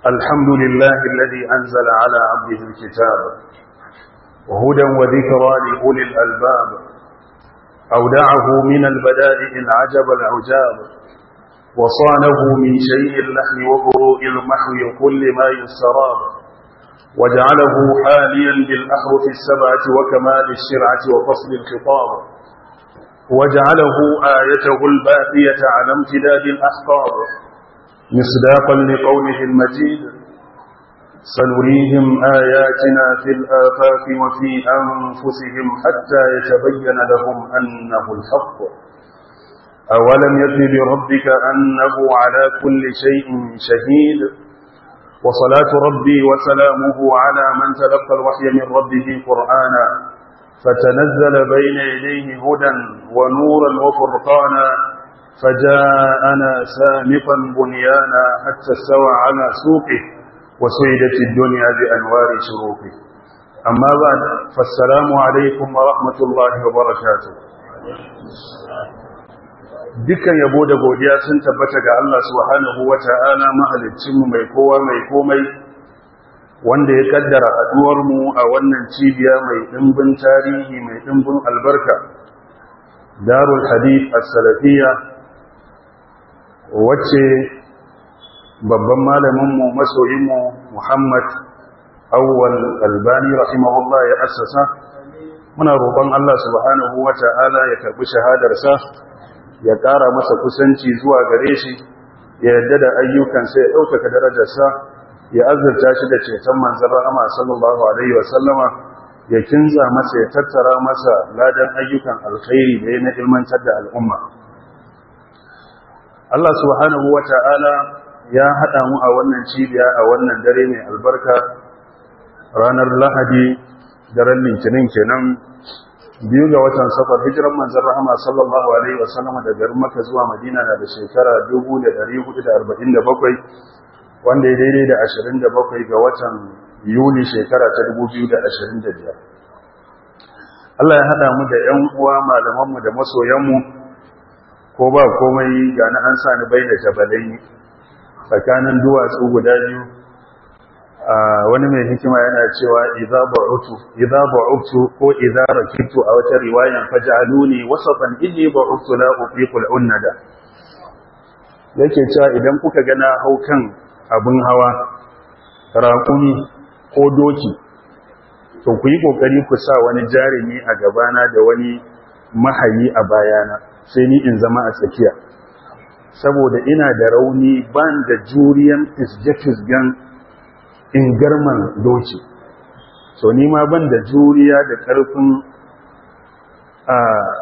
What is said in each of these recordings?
الحمد لله الذي أنزل على عبده الكتاب وهدى وذكرى لأولي الألباب أودعه من البدائع العجب العجاب وصانه من شيء اللحن وبروء المحو كل ما يستراب وجعله حاليا بالأحرف السبعة وكمال الشرعة وفصل الخطاب وجعله آيته الباقية على امتداد الأحقاب مصداقا لقوله المجيد سنريهم آياتنا في الآفاق وفي أنفسهم حتى يتبين لهم أنه الحق أولم يكن بربك أنه على كل شيء شهيد وصلاة ربي وسلامه على من تلقى الوحي من ربه قرآنا فتنزل بين يديه هدى ونورا وفرقانا فجاءنا سامقا بنيانا حتى استوى على سوقه وسيدت الدنيا بأنوار شروقه أما بعد فالسلام عليكم ورحمة الله وبركاته dukkan yabo da godiya sun tabbata ga Allah subhanahu wata'ala mahaliccinmu mai kowa mai komai wanda ya kaddara haduwar mu a wannan cibiya mai dimbin tarihi mai dimbin albarka darul hadith as-salafiyya wacce babban malaminmu masoyinmu Muhammad Awwal Albani rahimahullah ya assasa muna roƙon Allah subhanahu wata'ala ya karbi shahadarsa ya ƙara masa kusanci zuwa gare shi ya yarda da ayyukansa ya ɗaukaka darajarsa ya azurta shi da ceton manzon rahama sallallahu alaihi wa sallama ya kinza masa ya tattara masa ladan ayyukan alkhairi da ya na ilmantar da al'umma Allah subhanahu wa ta'ala ya haɗa mu a wannan cibiya a wannan dare mai albarka ranar lahadi daren litinin kenan biyu ga watan safar hijiran manzan rahama sallallahu alaihi wasallama da garin maka zuwa madina na da shekara 1447 wanda ya daidai da 27 ga watan yuli shekara ta 2025 Allah ya haɗa mu da ‘yan uwa malamanmu da masoyanmu ko ba komai ga na an sani bai da jabalai tsakanin duwatsu guda biyu wani mai hikima yana cewa idza ba'utu idza ba'utu ko idza rakibtu a wata riwayan faj'aluni wasatan inni ba'utu la ufiqul unnada yake cewa idan kuka ga na haukan abun hawa raƙumi ko doki to ku yi kokari ku sa wani jarumi a gabana da wani mahayi a bayana sai ni in zama a tsakiya saboda ina da rauni ban da juriyan fisge-fisgen in garman doki so ni ma ban da juriya da ƙarfin a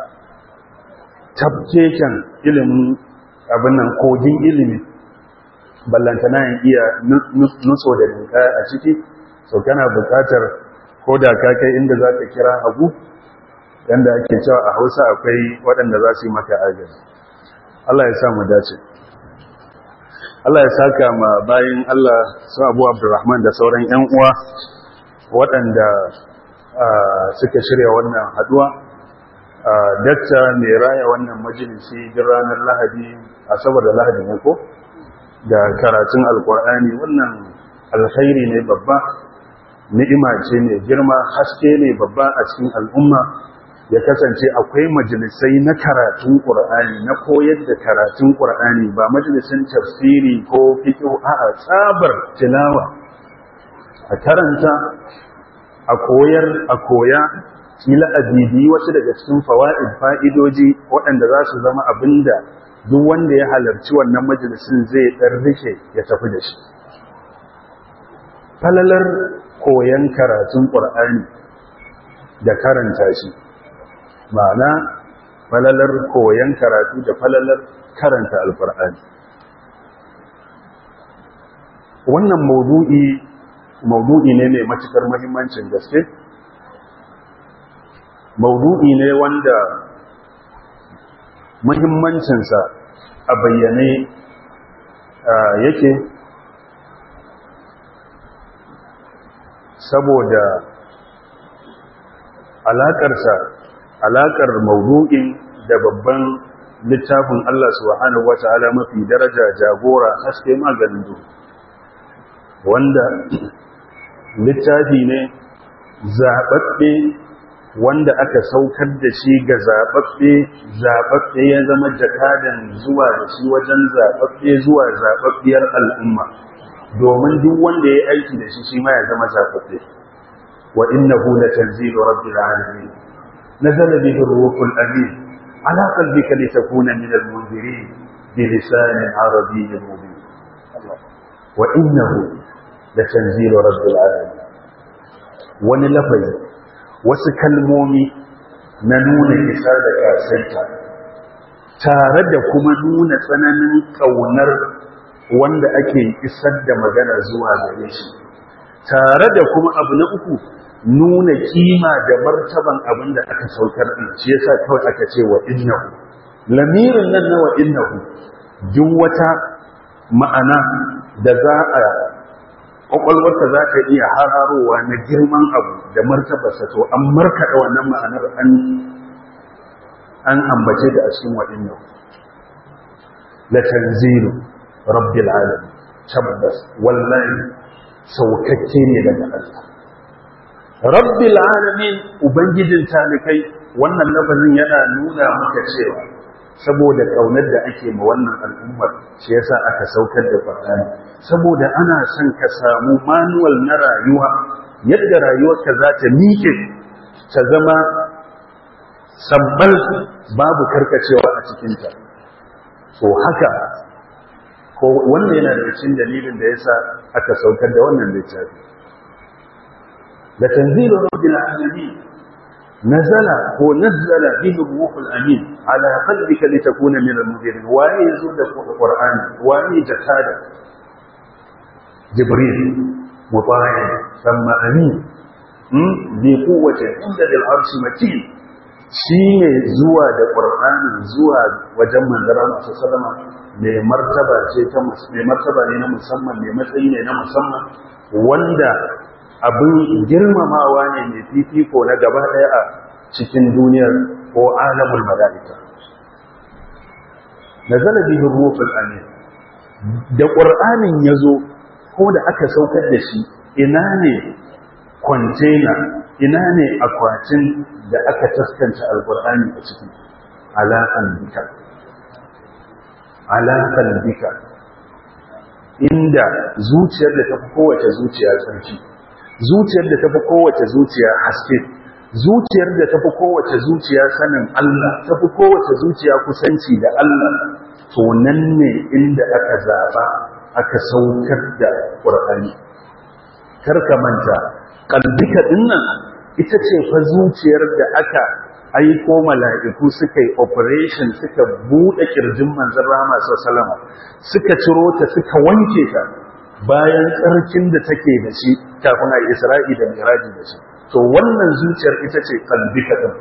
tafkeken ilimin abin nan kogin ilimi ballantana yin iya nutso da ninka a ciki so kana buƙatar ko da ka kai inda za ka kira hagu yanda ake cewa a hausa akwai waɗanda za su yi maka agaji Allah ya sa mu dace Allah ya saka ma bayin Allah su Abu Abdurrahman da sauran ƴan uwa waɗanda suka shirya wannan haduwa dakta mai raya wannan majalisi din ranar Lahadi asabar da Lahadi ne ko da karatun alkur'ani wannan alkhairi ne babba ni'ima ce mai girma haske ne babba a cikin al'umma ya kasance akwai majalisai na karatun ƙur'ani na koyar da karatun ƙur'ani ba majalisun tafsiri ko fiƙo a tsabar tilawa a karanta a koyar a koya kila a bibiyi wasu daga cikin fawa'id fa'idoji waɗanda za su zama abin da duk wanda ya halarci wannan majalisun zai ɗan rike ya tafi da shi falalar koyan karatun ƙur'ani da karanta shi ma'ana falalar koyon karatu da falalar karanta alfar'ani wannan maudu'i maudu'i ne mai matukar muhimmancin gaske maudu'i ne wanda muhimmancinsa a bayyane yake saboda alaƙarsa alaƙar maudu'in da babban littafin Allah subhanahu wata'ala mafi daraja jagora haske maganin duhu wanda littafi ne zaɓaɓɓe wanda aka saukar da shi ga zaɓaɓɓe zaɓaɓɓe ya zama jakadan zuwa da shi wajen zaɓaɓɓe zuwa zaɓaɓɓiyar al'umma domin duk wanda ya aiki da shi shi ma ya zama zaɓaɓɓe wa innahu latanzilu rabbil alamin nazala bihi ruhul amin ala qalbika litakuna min al-munzirin bi lisanin arabiyyin mubin wa innahu latanzilu rabbil alamin wani lafazi wasu kalmomi na nuna isa da kasanta tare da kuma nuna tsananin ƙaunar wanda ake isar da magana zuwa gare shi tare da kuma abu na uku nuna kima da martaban abin da aka saukar din shi yasa kawai aka ce wa innahu lamirin nan na wa innahu duk wata ma'ana da za a kwakwalwarka za ta iya hararowa na girman abu da martabarsa to an markaɗa wannan ma'anar an ambace ta a cikin waɗannan la tanzilu rabbil alamin tabbas wallahi saukakke ne daga Allah rabbil alamin ubangijin talikai wannan lafazin yana nuna maka cewa saboda kaunar da ake ma wannan al'ummar shi yasa aka saukar da Qur'ani saboda ana son ka samu manual na rayuwa yadda rayuwarka za ta miƙe ta zama sabbal babu karkacewa a cikinta so haka ko wannan yana da cikin dalilin da yasa aka saukar da wannan littafi da tanzilu rabbil alamin nazala ko nazzala bihi ruhul amin ala qalbika litakuna min al-munzirin wa yazu da qur'ani wa ne jakada jibril mutahi thumma amin bi quwwati inda al-arshi matin shine zuwa da qur'ani zuwa wajen manzara masu sallama mai martaba ce ta mai martaba ne na musamman mai matsayi ne na musamman wanda abin girmamawa ne mai fifiko na gaba ɗaya a cikin duniyar ko alamul mala'ika na zalabi ruhul amin da ƙur'anin ya zo ko da aka saukar da shi ina ne kwantena ina ne akwatin da aka taskanta alƙur'ani a ciki alaƙan bika alaƙan bika inda zuciyar da ta fi kowace zuciya tsarki zuciyar da tafi kowace zuciya haske zuciyar da tafi kowace zuciya sanin Allah tafi kowace zuciya kusanci da Allah to nan ne inda aka zaba aka saukar da Qur'ani karka manta kalbika dinnan ita ce fa zuciyar da aka aiko mala'iku suka yi operation suka bude kirjin manzon Rahama sallallahu suka ciro ta suka wanke ta bayan tsarkin da take da shi kafin a isra'i da miraji da shi to wannan zuciyar ita ce kalbika ɗin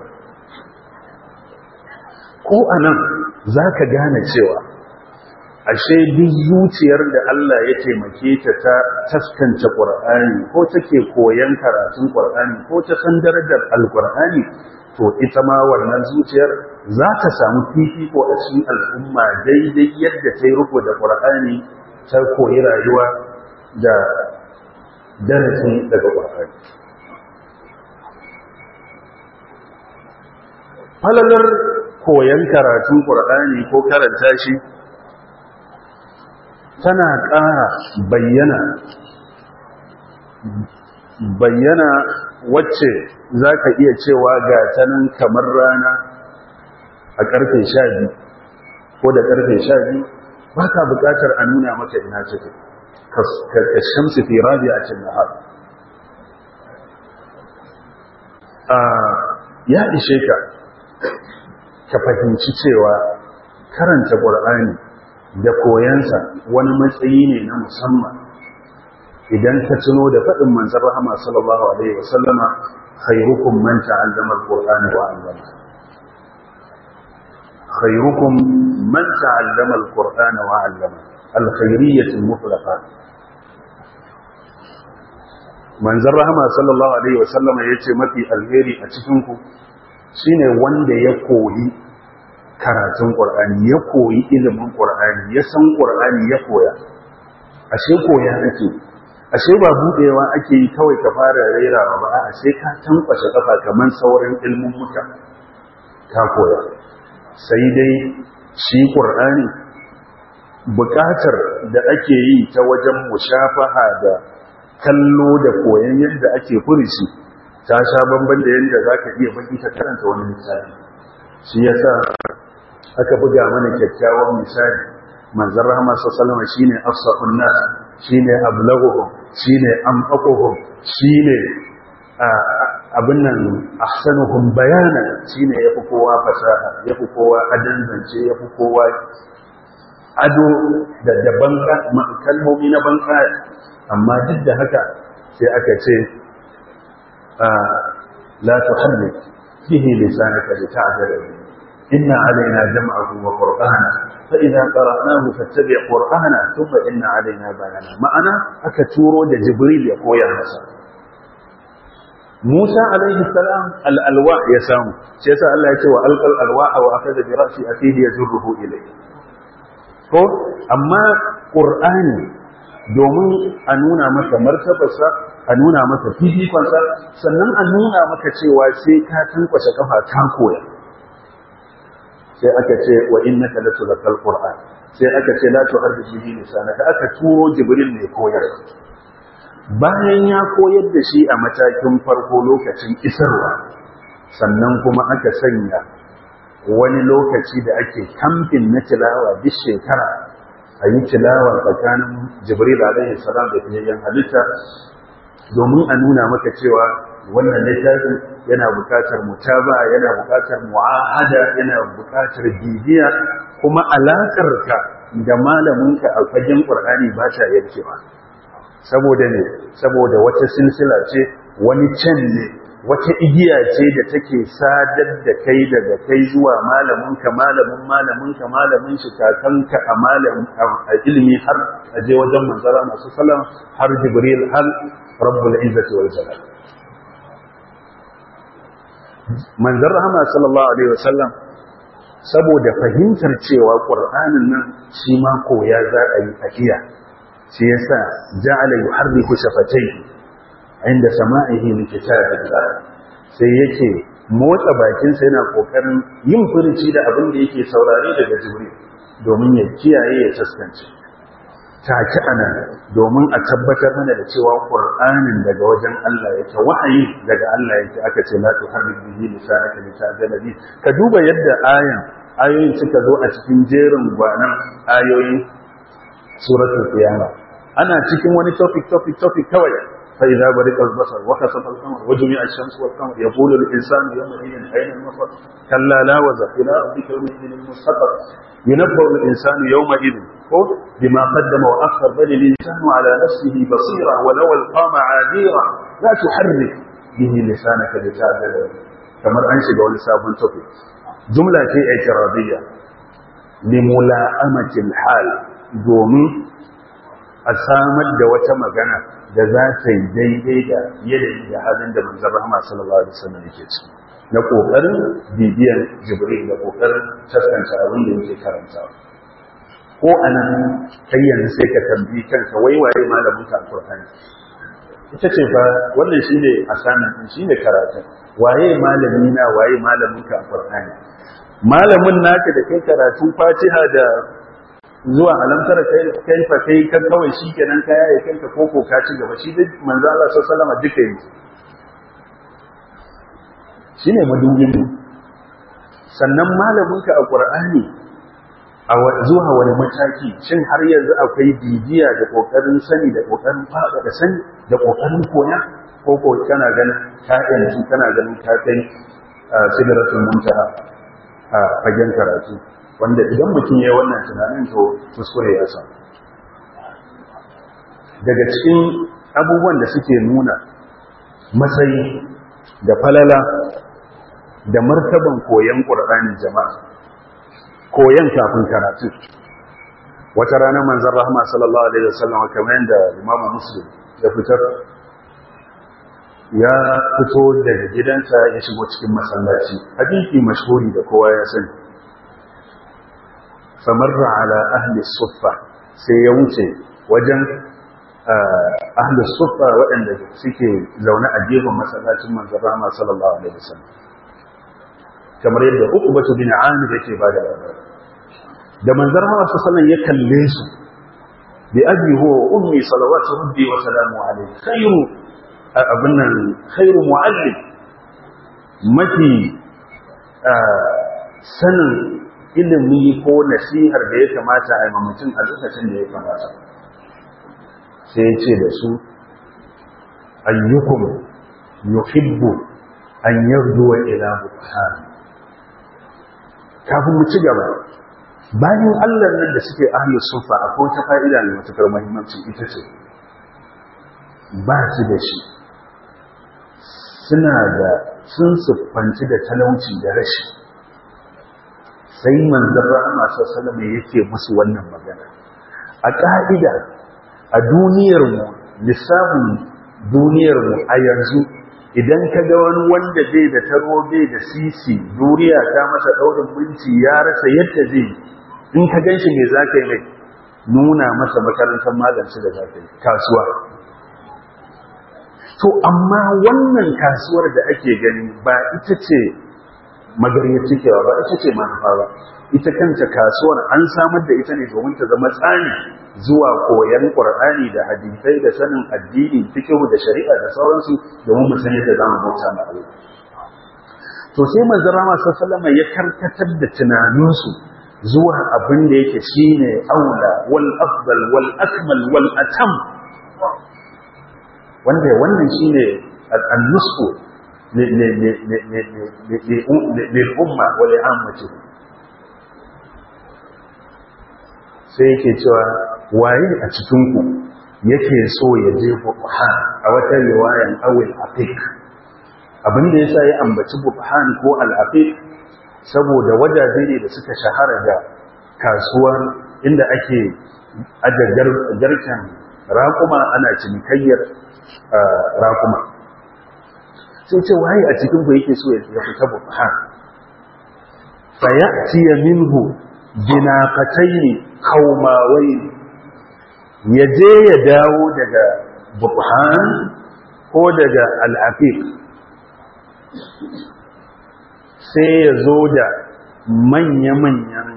ko a nan za ka gane cewa ashe duk zuciyar da Allah ya taimake ta ta taskance ƙur'ani ko take koyan karatun ƙur'ani ko ta san darajar alƙur'ani to ita ma wannan zuciyar za ta samu fifiko a cikin al'umma daidai yadda ta yi riko da ƙur'ani ta koyi rayuwa da darasi daga ƙwararri. Falalar koyon karatun ƙwararri ko karanta shi tana ƙara bayyana bayyana wacce za ka iya cewa ga ta nan kamar rana a ƙarfe sha biyu ko da ƙarfe sha biyu ba ka buƙatar a nuna maka ina cikin كالشمس في رابعة النهار ya ishe ka ka fahimci cewa karanta ƙur'ani da koyansa wani matsayi ne na musamman idan ka tuno da faɗin manzan rahama sallallahu alaihi wasallama khairukum man ta'allama al-qur'ana wa 'allama khairukum man ta'allama al-qur'ana wa 'allama al-khairiyyah al-mutlaqa manzan rahama sallallahu alaihi wasallam ya ce mafi alheri a cikinku shi ne wanda ya koyi karatun ƙwar'ani ya koyi ilimin ƙwar'ani ya san ƙwar'ani ya koya ashe koya ake ashe ba budewa ake yi kawai ka fara rairawa ba a sai ka tankwashe kafa kamar sauran ilmin muka ka koya sai dai shi qur'ani bukatar da ake yi ta wajen mushafaha da kallo da koyon yadda ake furici ta sha bamban da yadda za ka iya baki ka karanta wani misali shi yasa aka buga mana kyakkyawan misali manzon rahama sallallahu alaihi shine afsahun nas shine ablaghuhum shine amfaquhum shine abin nan ahsanuhum bayanan shine yafi kowa fasaha yafi kowa adan zance yafi kowa ado da daban kalmomi na banka amma duk da haka sai aka ce la tuharrik bihi lisanaka lita'jala bihi inna alaina jam'ahu wa qur'ana fa idza qara'nahu fattabi' qur'ana thumma inna alaina bayana ma'ana aka turo da jibril ya koya masa Musa alaihi salam al-alwa ya samu sai yasa Allah ya ce wa alqal alwa wa akhadha bi ra'si akhihi yajruhu ilayhi ko amma qur'ani domin a nuna maka martabarsa a nuna maka fifikonsa sannan a nuna maka cewa sai ka tankwashe kafa ta koya sai aka ce wa innaka latulqal qur'an sai aka ce la tuharrik bihi lisanaka aka turo jibril ne koyar bayan ya koyar da shi a matakin farko lokacin isarwa sannan kuma aka sanya wani lokaci da ake kamfin na tilawa duk shekara a yi tilawa tsakanin jibril alaihi salam da fiyayyen halitta domin a nuna maka cewa wannan littafin yana bukatar mutaba yana bukatar mu'ahada yana bukatar bibiya kuma alakarka da malaminka a fagen qur'ani ba ta yankewa saboda ne saboda wata silsila ce wani can ne wata igiya ce da take sadar da kai daga kai zuwa malaminka malamin malaminka malamin shi kakanka a malamin a ilimi har a je wajen manzara masu salam har jibril har rabbul izzati wal jalal manzar rahama sallallahu alaihi wasallam saboda fahimtar cewa qur'anin nan shi ma koya za a yi tafiya shi yasa ja'ala yuharriku shafatayhi inda sama'ihi li kitabillah sai yake motsa bakinsa yana kokarin yin furuci da abin da yake saurare daga jibril domin ya kiyaye ya taskance take anan domin a tabbatar mana da cewa qur'anin daga wajen Allah yake wahayi daga Allah yake aka ce la tuharrik bihi lisanaka litajala bi ka duba yadda ayan ayoyin suka zo a cikin jerin gwanan ayoyin suratul qiyamah ana cikin wani topic topic topic kawai فإذا برق البصر وخسف القمر وجمع الشمس والقمر يقول الإنسان يومئذ أين المفر كلا لا وزر إلى ربك يومئذ المستقر ينبأ الإنسان يومئذ بما قدم وأخر بل الإنسان على نفسه بصيرا ولو ألقى معاذيرا لا تحرك به لسانك لتعدل كما أنشد ولساب توفيق جملة اعتراضية لملائمة الحال دومي أسامد دوة مغنى da za ta yi daidai da yanayi da halin da manzan rahama sallallahu alaihi wasallam yake ci na kokarin bibiyan jibril da kokarin taskanta abin da yake karanta ko anan kai yanzu sai ka tambayi kanka wai waye malamin ka alqur'ani ita ce fa wannan shine asanan din shine karatun waye malami na waye malamin ka alqur'ani malamin naka da kai karatu fatiha da zuwa alamtara kai fa kai kan kawai shi kenan kaya ya kanka koko ka ci gaba shi duk manzo Allah sallallahu alaihi duka yi shine madubin sannan malamin ka a Qur'ani a zuwa wani mataki shin har yanzu akwai bibiya da kokarin sani da kokarin fada da sani da kokarin koya ko ko kana ganin ka yanzu kana ganin ka kai sidratul muntaha a fagen karatu wanda idan mutum ya wannan tunanin to kuskure ya samu daga cikin abubuwan da suke nuna matsayi da falala da martaban koyon ƙur'anin jama'a koyon kafin karatu wata rana manzan rahama sallallahu alaihi wasallam kamar yadda imamu muslim ya fitar ya fito daga gidansa ya shigo cikin masallaci hadisi mashhuri da kowa ya sani famarra ala ahli suffa sai ya wuce wajen ahlus sufa waɗanda suke zaune a gefen masallacin manzon Rahama sallallahu alaihi wasallam kamar yadda Uqbatu bin Amir yake ba da labari da manzon Rahama sallallahu alaihi wasallam ya kalle su bi abi huwa ummi salawatu rabbi wa salamu alaihi khairu abunnan khairu muallim mafi sanin ilimi ko nasihar da ya kamata a yi mutum a lokacin da ya kamata sai ya ce da su ayyukum yuhibbu an yardu wa ila bukhari kafin mu ci gaba bayan Allah nan da suke ahlus sufa akwai wata fa'ida mai matukar muhimmanci ita ce ba su da shi suna da sun siffanci da talauci da rashi sai manzon rahama sallallahu alaihi yake musu wannan magana a ka'ida a duniyarmu lissafin duniyarmu a yanzu idan ka ga wani wanda bai da taro bai da sisi duniya ta masa daurin minti ya rasa yadda zai in ka gan shi me za ka yi mai nuna masa makarantar malamci da za ka yi kasuwa to amma wannan kasuwar da ake gani ba ita ce magariyar cikewa ba ita ce manufa ba ita kanta kasuwar an samar da ita ne domin ta zama tsani zuwa koyan qur'ani da hadisai da sanin addini fiqh da shari'a da sauransu domin mu san yadda zamu bauta ma Allah to sai manzon Rama sallallahu ya karkatar da tunaninsu zuwa abin da yake shine aula wal afdal wal akmal wal atam wanda wannan shine an-nusku lil-umma wa li'ammatihi sai yake cewa waye a cikinku yake so ya je buhan a wata riwayan awil aqiq abinda yasa ya ambaci buhan ko al-aqiq saboda wajaje ne da suka shahara da kasuwa inda ake aje garkan raƙuma ana cinikayyar raƙuma sai ce waye a cikinku yake so ya fita buhan fa ya'tiya minhu binaqataini kaumawai ya je ya dawo daga bukhan ko daga al'afiq sai ya zo da manya-manyan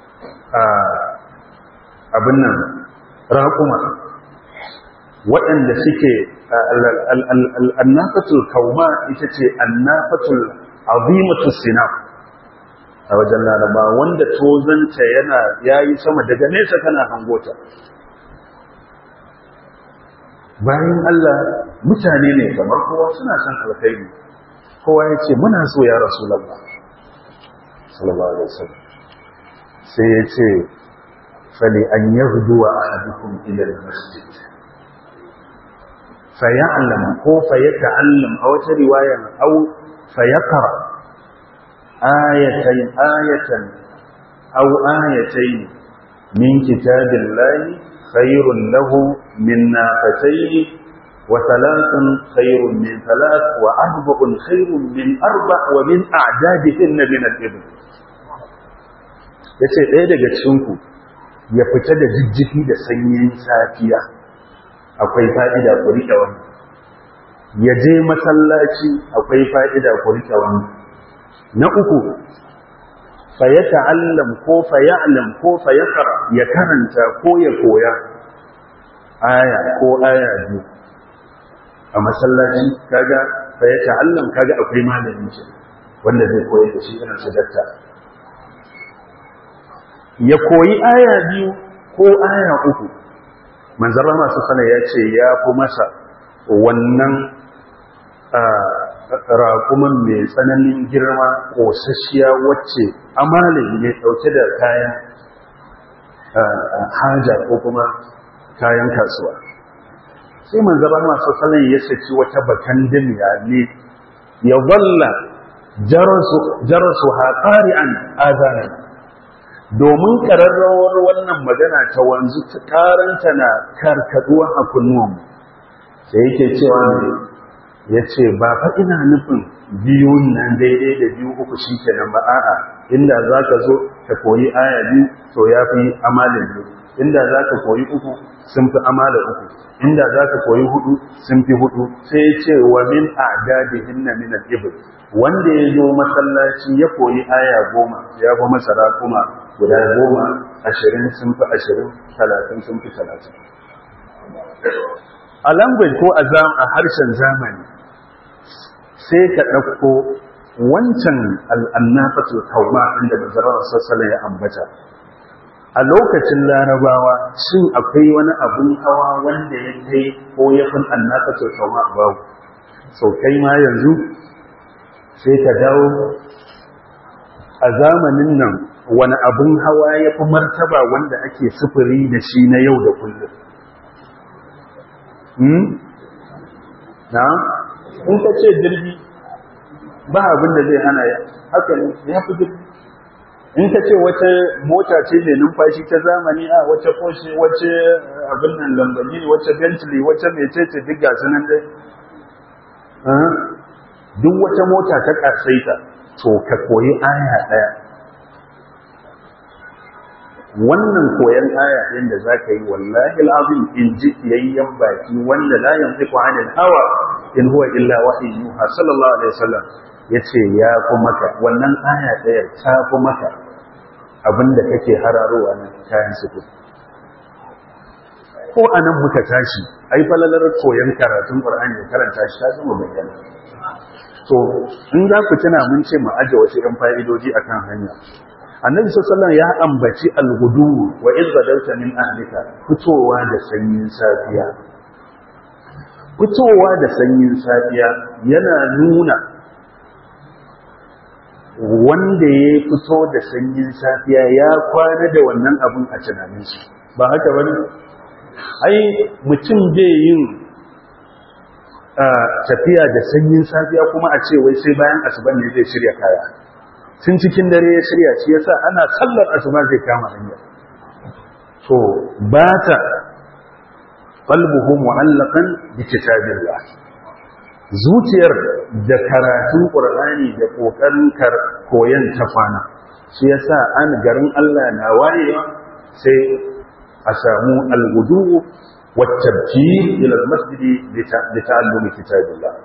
abin nan raƙuma waɗanda suke annafatul kauma ita ce annafatul azimatul sinaf a wajen laraba wanda tozanta yana yayi sama daga nesa kana hangota bayan Allah mutane ne kamar kowa suna son alkhairi kowa ya ce muna so ya rasulullah sallallahu alaihi wasallam sai ya ce fali an yaghdu wa ahadukum ila almasjid faya'lam ko fayata'allam a wata riwayar au fayaqra ayatan ayatan aw ayatayn min kitabillahi khairun lahu min nafatayn wa thalathun khairun min thalath wa arba'un khairun min arba' wa min a'dadihin min al-ibn yace ɗaya daga cikin ku ya fita da jijjiki da sanyin safiya akwai fa'ida ku rike wannan ya je masallaci akwai fa'ida ku rike wannan na uku fa ya ta'allam ko fa ya'lam ko fa yaqra ya karanta ko ya koya aya ko aya biyu a masallaci kaga fa ya ta'allam kaga akwai malami shi wanda zai koyar da shi irin su datta ya koyi aya biyu ko aya uku manzon Allah sallallahu ya ce ya fi masa wannan raƙuman mai tsananin girma ƙosasshiya wacce amalin mai ɗauke da kayan haja ko kuma kayan kasuwa sai manzaba masu salon ya saki wata bakan damiya ne ya zalla jarasu haƙari an azanar domin ƙararrawar wannan magana ta wanzu ƙaranta na karkaduwa a kunnuwanmu sai yake cewa ne ya ce ba fa ina nufin biyun nan daidai da biyu uku shi kenan ba a'a inda za ka zo ka koyi aya biyu to ya fi amalin biyu inda za ka koyi uku sun fi amala uku inda za ka koyi hudu sun fi hudu sai ce wa min adadi hinna min al-ibl wanda ya zo masallaci ya koyi aya goma ya fi masara kuma guda goma ashirin sun fi ashirin talatin sun fi talatin a language ko a harshen zamani sai ka ɗauko wancan al'annafatul kauma inda bazarar sassala ya ambata a lokacin larabawa shin akwai wani abun hawa wanda ya kai ko ya fi annafatul kauma babu sau kai ma yanzu sai ka dawo a zamanin nan wani abun hawa ya fi martaba wanda ake sufuri da shi na yau da kullum na in ka ce jirgi ba abin da zai hana ya haka ne ya fi jirgi in ka ce wata mota ce mai numfashi ta zamani a wace Porsche wace abin nan Lamborghini wace Bentley wace mecece duk ga sunan dai duk wata mota ta kasaita to ka koyi aya daya wannan koyan aya ɗin da zaka yi wallahi alazim in ji yayyan baki wanda la yantiqu anil hawa in huwa illa wahyu yuha sallallahu alaihi wasallam yace ya fi maka wannan aya ɗaya ta fi maka abinda kake hararowa na kayan suku ko anan muka tashi ai falalar koyan karatun qur'ani da karanta shi ta zama bayyana to in za ku tuna mun ce mu aje wasu ɗan fa'idoji akan hanya annabi sallallahu ya ambaci al-gudu wa izbadalta min ahlika fitowa da sanyin safiya fitowa da sanyin safiya yana nuna wanda ya fito da sanyin safiya ya kwana da wannan abun a tunanin shi ba haka bane ai mutum bai yin tafiya da sanyin safiya kuma a ce wai sai bayan asuban ne zai shirya kaya tun cikin dare ya shirya shi yasa ana sallar asuba zai kama hanya to ba ta qalbuhu mu'allaqan bi kitabillah zuciyar da karatun qur'ani da kokarin koyan ta kwana shi yasa an garin Allah na wayewa sai a samu al-wudu wa tabjir ila al-masjid li ta'allumi kitabillah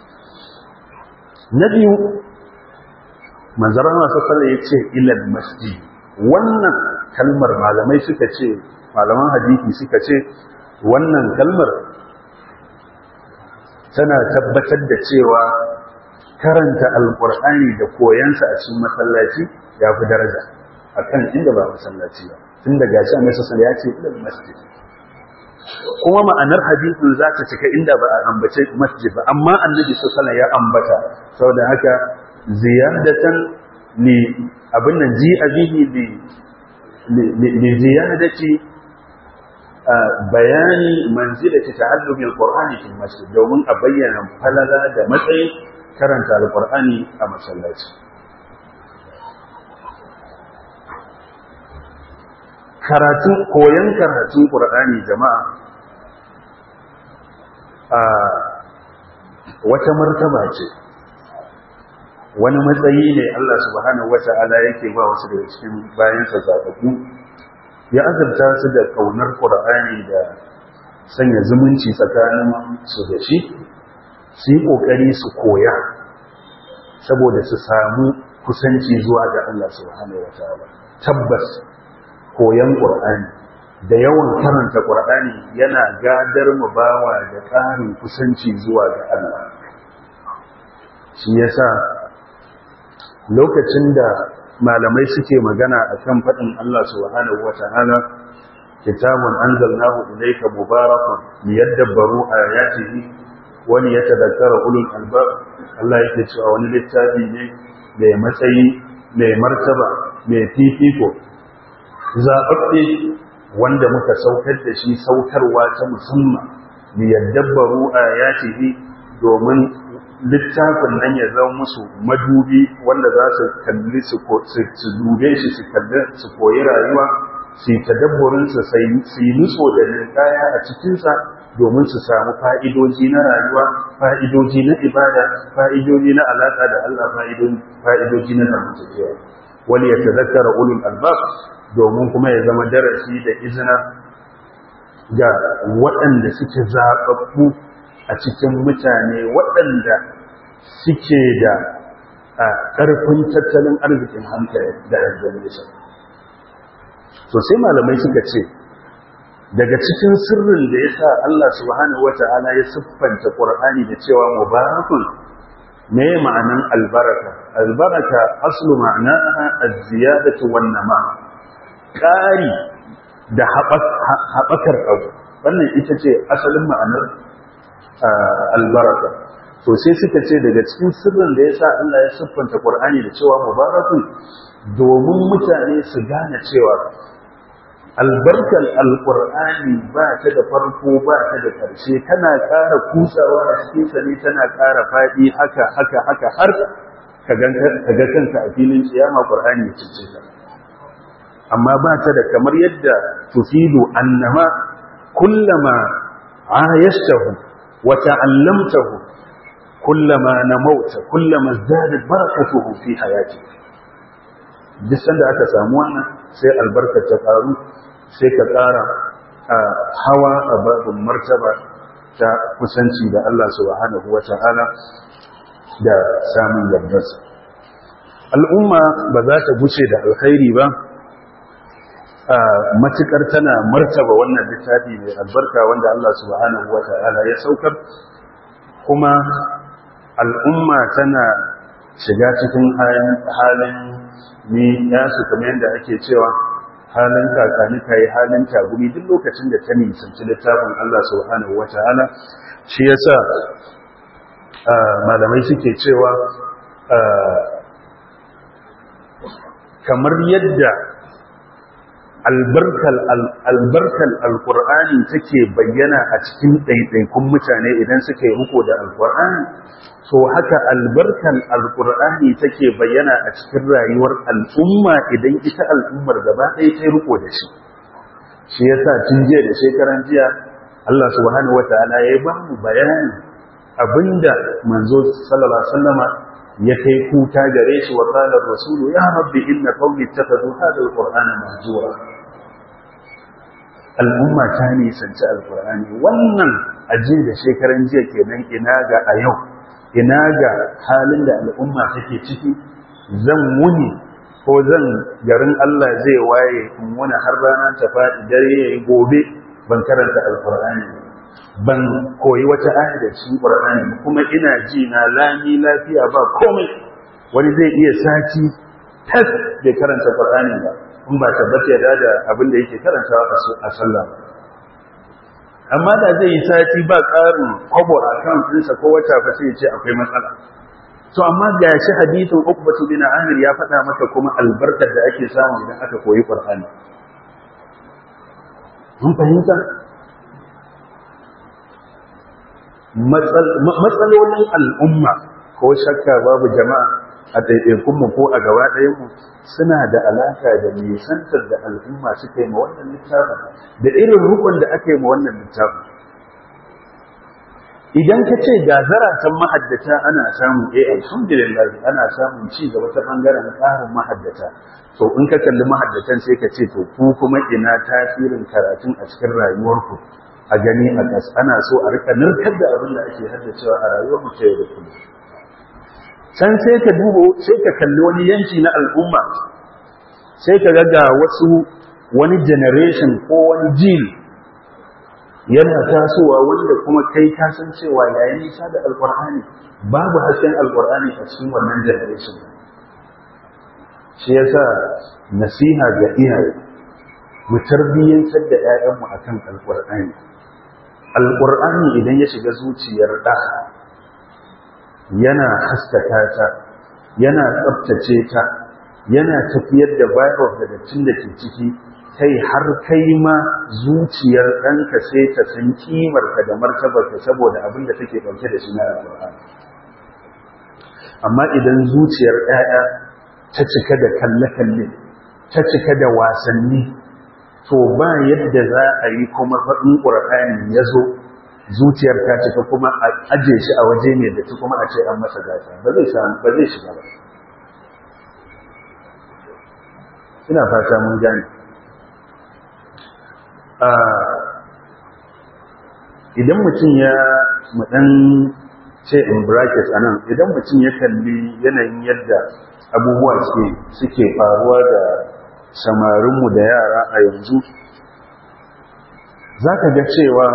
na biyu manzaran masu sallah ya ce ilal masjid wannan kalmar malamai suka ce malaman hadisi suka ce wannan kalmar tana tabbatar da cewa karanta alkur'ani da koyansa a cikin masallaci ya fi daraja akan inda ba masallaci ba tun da gashi annabi sallallahu ya ce ilal masjid kuma ma'anar hadisin za ta cika inda ba a ambace masjid ba amma annabi sallallahu ya ambata saboda haka ziyadatan li abin nan ji abihi li li ziyadati bayani manzilati ta'allumi alqur'ani fil masjid domin a bayyana falala da matsayin karanta alqur'ani a masallaci karatun koyon karatun qur'ani jama'a a wata martaba ce wani matsayi ne Allah subhanahu wata'ala yake ba wasu daga cikin bayansa zaɓaɓɓu ya azurta su da ƙaunar ƙur'ani da sanya zumunci tsakanin su da shi su yi ƙoƙari su koya saboda su samu kusanci zuwa ga Allah subhanahu wata'ala tabbas koyan ƙur'ani da yawan karanta ƙur'ani yana gadar mu bawa da ƙarin kusanci zuwa ga Allah shi yasa lokacin da malamai suke magana a kan faɗin Allah subhanahu wa ta'ala kitabun anzalnahu ilayka mubarakun liyadabbaru ayatihi wani ya tadakkara ulul albab Allah yake cewa wani littafi ne mai matsayi mai martaba mai fifiko zaɓaɓɓe wanda muka saukar da shi saukarwa ta musamman liyadabbaru ayatihi domin littafin nan ya zama musu madubi wanda za su kalli su dube shi su kalli su koyi rayuwa su yi tadabburinsa su yi nutso da ninkaya a cikinsa domin su samu fa'idoji na rayuwa fa'idoji na ibada fa'idoji na alaƙa da Allah fa'idoji na zamantakewa wani ya tazakkara ulul albab domin kuma ya zama darasi da izina ga waɗanda suke zaɓaɓɓu a cikin mutane waɗanda suke da ƙarfin tattalin arzikin hankali da examination to sai malamai suka ce daga cikin sirrin da ya sa Allah subhanahu wata'ala ya siffanta ƙur'ani da cewa mubarakun me ma'anan albaraka albaraka aslu ma'anaha az-ziyadatu wan nama ƙari da haɓakar abu wannan ita ce asalin ma'anar albaraka to sai suka ce daga cikin sirrin da ya sa Allah ya siffanta ƙur'ani da cewa mubarakun domin mutane su gane cewa albarkar alƙur'ani ba ta da farko ba ta da ƙarshe tana ƙara kusawa a cikinsa ne tana ƙara faɗi haka haka haka har ka ga kanka a filin ciyama ƙur'ani ya cice ka amma ba ta da kamar yadda tufidu annama kullama ayashtahu wa ta'allamtahu kullama namauta kullama zadat barakatuhu fi hayati duk sanda aka samu wannan sai albarkar ta karu sai ka ƙara hawa a babin martaba ta kusanci da Allah subhanahu wa ta'ala da samun yardarsa al'umma ba za ta guce da alkhairi ba matukar tana martaba wannan littafi mai albarka wanda Allah subhanahu wa ta'ala ya saukar kuma al'umma tana shiga cikin halin ni ya su kamar yadda ake cewa halin kakani ka yi halin tagumi duk lokacin da ta nisanci littafin Allah subhanahu wa ta'ala shi yasa malamai suke cewa kamar yadda albarkal alkur'ani take bayyana a cikin ɗaiɗaikun mutane idan suka yi riko da alkur'ani so haka albarkal alkur'ani take bayyana a cikin rayuwar al'umma idan ita al'ummar gaba ɗaya ta riko da shi shi yasa tun jiya da shekaran jiya Allah subhanahu wataala ya ba mu bayani abinda manzo sallallahu alaihi wasallama ya kai kuta gare shi wa qala rasulu ya rabbi inna qawmi ittakhadhu hadha alqur'ana mahjura al'umma ta nisanci alqur'ani wannan aje da shekaran jiya kenan ina ga a yau ina ga halin da al'umma take ciki zan wuni ko zan garin Allah zai waye in wani har rana ta faɗi dare yayi gobe ban karanta alqur'ani ban koyi wata aya da cikin qur'ani kuma ina ji na lami lafiya ba komai wani zai iya sati tas bai karanta qur'ani ba in ba tabbata ya da abin da yake karantawa a sallah amma da zai yi sati ba ƙarin kwabo a kan ɗinsa ko wata fa sai ya ce akwai matsala to amma ga shi hadithin ukbatu bin amir ya faɗa maka kuma albarkar da ake samu idan aka koyi qur'ani mun fahimta matsalolin al'umma ko shakka babu jama'a a ɗaiɗaikunmu ko a gaba ɗayanmu suna da alaƙa da nisantar da al'umma suka yi ma wannan littafin da irin rukun da aka yi ma wannan littafin idan ka ce ga zaratan mahaddata ana samun eh alhamdulillah ana samun ci gaba ta bangaren ƙarin mahaddata to in ka kalli mahaddatan sai ka ce to ku kuma ina tasirin karatun a cikin rayuwarku a gani a gas ana so a rika narkar da abin da ake haddacewa a rayuwar mu ta yau da kullum can sai ka dubo sai ka kalli wani yanki na al'umma sai ka ga wasu wani generation ko wani jil yana tasowa wanda kuma kai ka san cewa yayin nisa da alqur'ani babu hasken alqur'ani a cikin wannan generation shi yasa nasiha ga iyaye mu tarbiyyantar da 'ya'yanmu akan alqur'ani alqur'ani idan ya shiga zuciyar ɗa yana haskaka ta yana tsabtace ta yana tafiyar da virus da dattin da ke ciki kai har kai ma zuciyar ɗanka sai ta san kimarka da martabarka saboda abin da take ɗauke da shi na alƙur'ani amma idan zuciyar ɗaya ta cika da kalle-kalle ta cika da wasanni to ba yadda za a yi kuma faɗin ƙur'ani ya zo zuciyar ta cika kuma a aje shi a waje ne da ta kuma a ce an masa gasa ba zai samu ba zai shiga ba ina fata mun gane idan mutum ya mudan ce in bracket a nan idan mutum ya kalli yanayin yadda abubuwa suke faruwa da samarinmu da yara a yanzu za ka ga cewa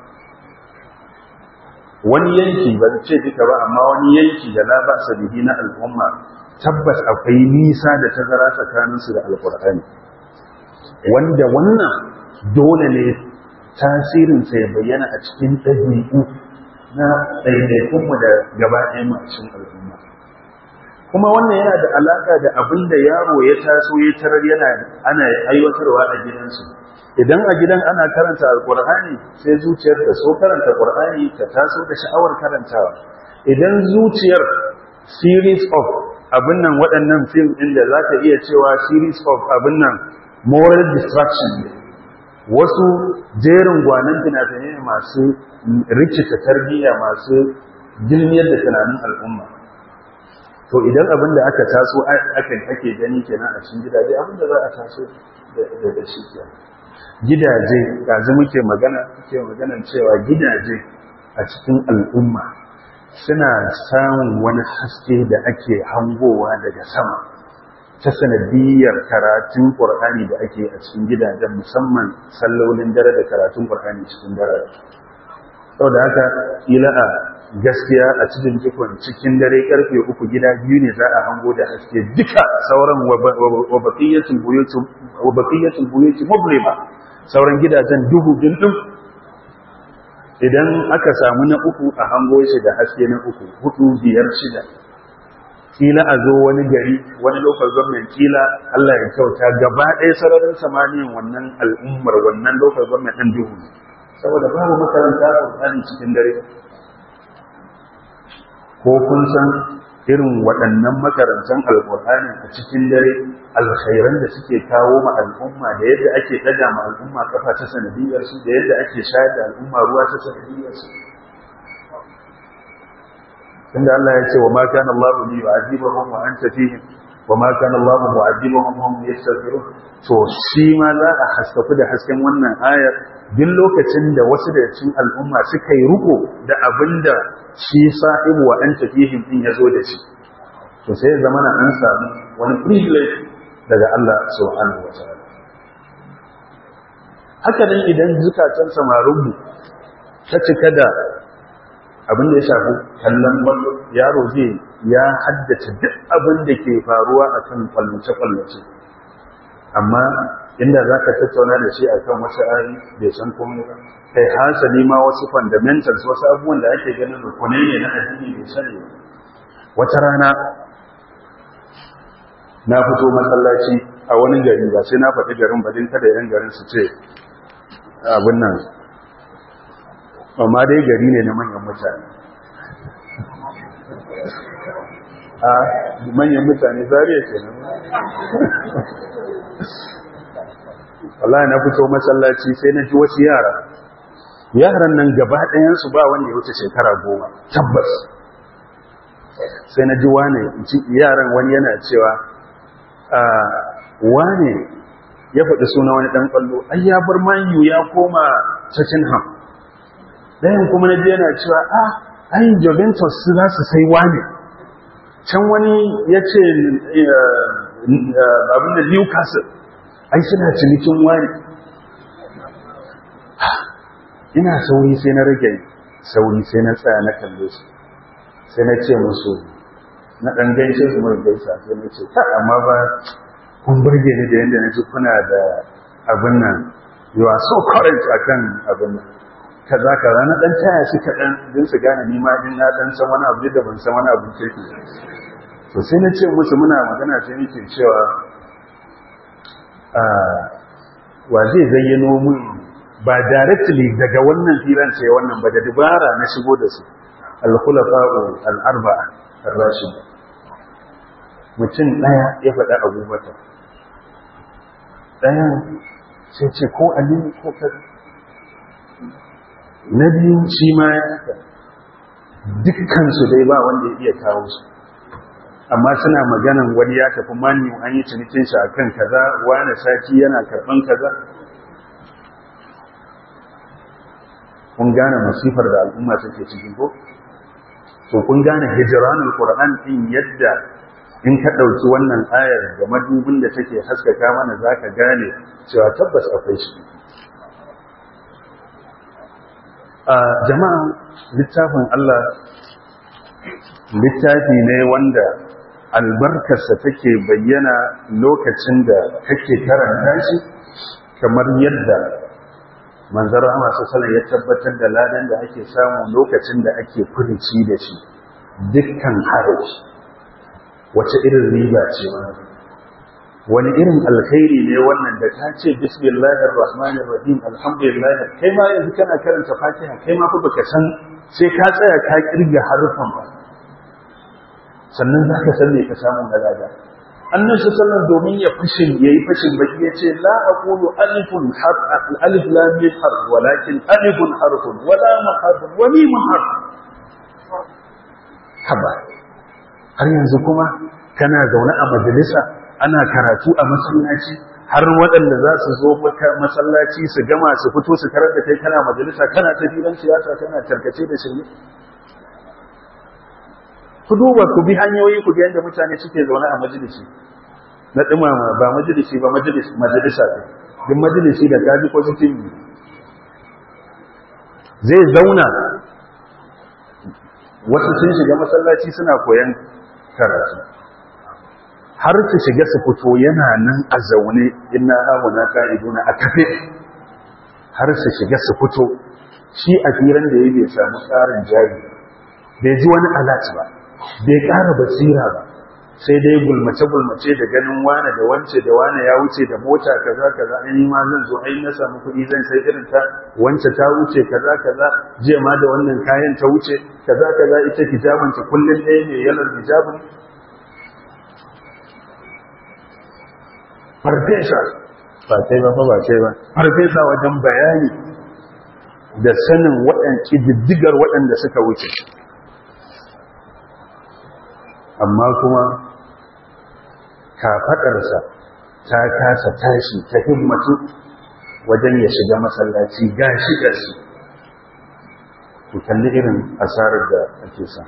wani yanki ba ce duka ba amma wani yanki da na ba sabihi na al'umma tabbas akwai nisa da tazara tsakaninsu da alkur'ani wanda wannan dole ne tasirinsa ya bayyana a cikin ɗabi'u na ɗaiɗaikunmu da gaba ɗaya macin al'umma kuma wannan yana da alaƙa da abin da yaro ya taso ya tarar yana ana aiwatarwa a gidansu idan a gidan ana karanta alƙur'ani sai zuciyar ta so karanta ƙur'ani ta taso da sha'awar karantawa idan zuciyar series of abin nan waɗannan fim ɗin da za ka iya cewa series of abin nan moral distraction ne wasu jerin gwanan fina-finai masu rikita tarbiyya masu gilmiyar da tunanin al'umma to idan abin da aka taso akan ake gani kenan a cikin gidaje abin da za a taso da shi ke gidaje yanzu muke magana muke maganan cewa gidaje a cikin al'umma suna samun wani haske da ake hangowa daga sama ta sanadiyar karatun ƙur'ani da ake a cikin gidajen musamman sallolin dare da karatun ƙur'ani cikin dare sau da haka ila a gaskiya a cikin jikon cikin dare karfe uku gida biyu ne za a hango da haske duka sauran wabakiyyatul buyuti mublima sauran gidajen duhu dindin idan aka samu na uku a hango shi da haske na uku hudu biyar shida kila a zo wani gari wani local government kila Allah ya kyauta gaba ɗaya sararin samaniyan wannan al'ummar wannan local government ɗin duhu saboda babu makaranta Qur'ani cikin dare ko kun san irin waɗannan makarantan alƙur'ani a cikin dare alkhairan da suke kawo ma al'umma da yadda ake ɗaga ma al'umma kafa ta sanadiyar su da yadda ake shayar da al'umma ruwa ta sanadiyar su tunda Allah ya ce wa ma kana Allah li yu'adhibahum wa anta fihim wa ma kana Allah mu'adhibahum hum yastaghfirun to shi ma za a haskafu da hasken wannan ayar duk lokacin da wasu da cikin al'umma suka yi ruko da abinda shi sa'ibu wa anta fihim din yazo da shi to sai zamana an samu wani privilege daga Allah subhanahu wa ta'ala haka nan idan zukatan samarinmu ta cika da abin da ya shafi kallon kwallo yaro zai ya haddace duk abin da ke faruwa a kan kwallace-kwallace amma inda za ka tattauna da shi a kan wasu ari bai san komai ba kai hasali ma wasu fundamentals wasu abubuwan da ake ganin rukunai ne na addini bai sani ba wata rana na fito masallaci a wani gari ba sai na faɗi garin ba din kada yan garin su ce abin nan amma dai gari ne na manyan mutane a manyan mutane zariya ke nan wallahi na fito masallaci sai na ji wasu yara yaran nan gaba ɗayansu ba wanda ya wuce shekara goma tabbas sai na ji wane yaran wani yana cewa wane ya faɗi suna wani ɗan ƙwallo ai ya bar manyu ya koma Tottenham ɗayan kuma na yana cewa a ai Juventus su za su sai wane can wani ya ce abin da Newcastle ai suna cinikin wani ina sauri sai na rage sauri sai na tsaya na kalle su sai na ce musu na ɗan gaishe su mai gaisa sai na ce ta amma ba kun burge ni da yadda na ji kuna da abin nan you are so current akan abin nan kaza kaza na dan taya shi kaɗan don su gane ni ma in na dan san wani abu da ban san wani abu kirki to sai na ce musu muna magana sai nake cewa wa zai zayyano mun ba directly daga wannan firan sai wannan ba da dubara na shigo da su al-khulafa'u al-arba'a ar-rashid mutum daya ya faɗa abubakar ɗayan sai ce ko aliyu ko kaza na biyu shi ma ya haka dukkansu dai ba wanda ya iya kawo su amma suna maganan wani ya tafi mani an yi cinikin shi akan kaza wani sati yana karban kaza kun gane masifar da al'umma take ciki ko to kun gane hijranul qur'an din yadda in ka dauki wannan ayar da madubin da take haskaka mana zaka gane cewa tabbas akwai shi a jama'a littafin Allah littafi ne wanda albarkarsa take bayyana lokacin da kake karanta shi kamar yadda manzara masu salon ya tabbatar da ladan da ake samu lokacin da ake furici da shi dukkan haraji wace irin riba ce wani irin alkhairi ne wannan da ta ce bismillahir rahmanir rahim alhamdulillah kai ma yanzu kana karanta fatiha kai ma fa baka san sai ka tsaya ka kirga harufan ba sannan zaka san me ka samu na lada annabi sallallahu domin ya fashin yayi fashin baki yace la aqulu alifun harf alif lam mim harf walakin alifun harfun wa lam harfun wa mim harf haba har yanzu kuma kana zaune a majalisa ana karatu a masallaci har waɗanda za su zo maka masallaci su gama su fito su karar da kai kana majalisa kana ta filan siyasa kana tarkace da shirye ku duba ku bi hanyoyi ku ga yadda mutane suke zaune a majalisi na dumama ba majalisi ba majalis majalisa ne duk majalisi da kaji ko cikin zai zauna wasu sun shiga masallaci suna koyan karatu har su shiga su fito yana nan a zaune inna hauna ka'iduna a kafe har su shiga su fito shi a firan da ya bai samu tsarin jari bai ji wani alat ba bai ƙara basira ba sai dai gulmace-gulmace da ganin wane da wance da wane ya wuce da mota kaza kaza an yi ma zan zo ai na samu kuɗi zan sai irin ta wance ta wuce kaza kaza jiya ma da wannan kayan ta wuce kaza kaza ita hijabanta kullum ɗaya ne yalar hijabin farfesa ba kai ba ba kai ba farfesa wajen bayani da sanin waɗanci diddigar waɗanda suka wuce amma kuma kafaɗarsa ta kasa tashi ta himmatu wajen ya shiga masallaci gashi gashi ku kalli irin asarar da ake sa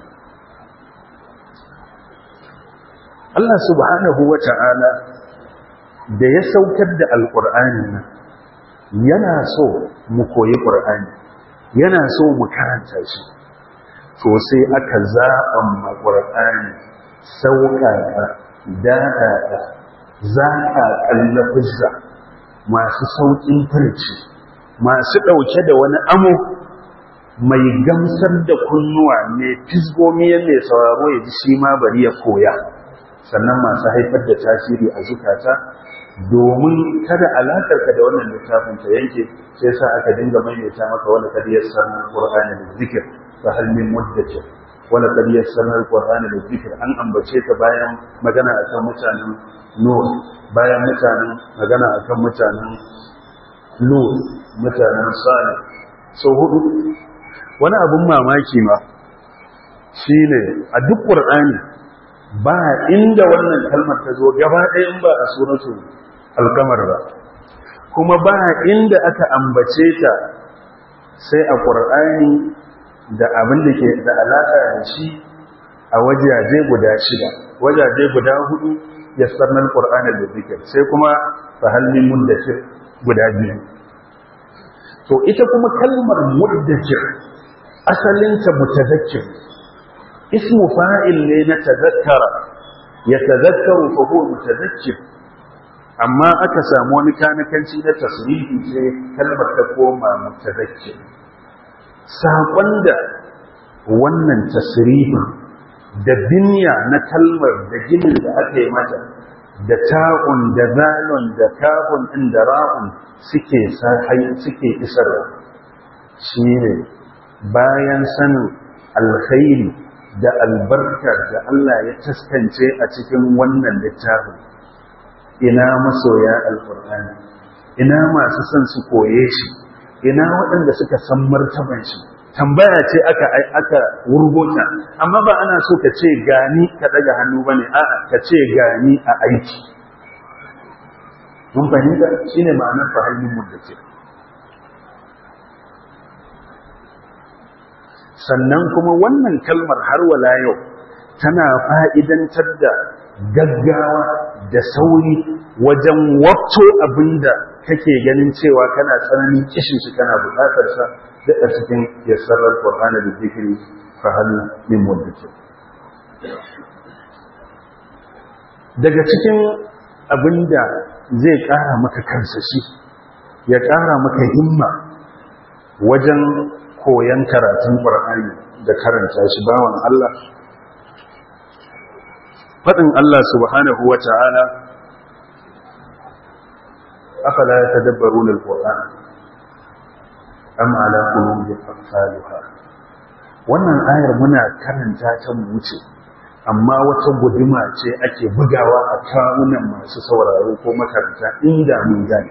Allah subhanahu wa ta'ala da ya saukar da alƙur'ani nan yana so mu koyi ƙur'ani yana so mu karanta shi to sai aka zaɓan ma ƙur'ani sauƙaƙa daɗaɗa zaƙa ƙallafizza masu sauƙin furci masu ɗauke da wani amo mai gamsar da kunnuwa mai fisgomi mai sauraro ya ji shi ma bari ya koya sannan masu haifar da tasiri a zukata domin kada alakarka da wannan littafin ta yanke sai sa aka dinga maimaita maka wani kadiyar sanar qur'ani da zikir fa hal min muddakir wala kadiyar sanar qur'ani da zikir an ambace ta bayan magana akan mutanen nur bayan mutanen magana akan mutanen nur mutanen salih so hudu wani abun mamaki ma shine a duk qur'ani ba inda wannan kalmar ta zo gaba ɗaya in ba a suratu alkamar ba kuma ba inda aka ambace ta sai a ƙur'ani da abin da ke da alaƙa da shi a wajaje guda shida wajaje guda hudu ya sarnar ƙur'ani da zikir sai kuma fahalmin muddakir guda biyu to ita kuma kalmar muddakir asalinta mutazakkir ismu fa'il ne na tazakkara ya tazakkaru fa huwa mutazakkir amma aka samu wani kanakanci na tasrifi sai kalmar ta koma mutazakkir saƙon da wannan tasrifin da binya na kalmar da ginin da aka yi mata da ta'un da zalun da kafun ɗin da ra'un suke suke isarwa shi ne bayan sanin alkhairi da albarkar da Allah ya taskance a cikin wannan littafin ina masoya alkur'ani ina masu son su koye shi ina waɗanda suka san martaban shi tambaya ce aka aka wurgota amma ba ana so ka ce gani ka daga hannu bane a'a ka ce gani a aiki mun fahimta shine ma'anar fahimmin muddakir sannan kuma wannan kalmar har wala yau tana fa'idantar da gaggawa da sauri wajen wato abinda kake ganin cewa kana tsananin kishin shi kana buƙatar sa da cikin yassarar Qur'ani da zikiri fa hal min mudakkir daga cikin abinda zai ƙara maka kansa shi ya ƙara maka himma wajen koyan karatun Qur'ani da karanta shi bawan Allah faɗin Allah subhanahu wa ta'ala afala ya tadabbaru lil Qur'an am ala qulubin aqfaluha wannan ayar muna karanta ta mu wuce amma wata guduma ce ake bugawa a kawunan masu sauraro ko makaranta inda mun gane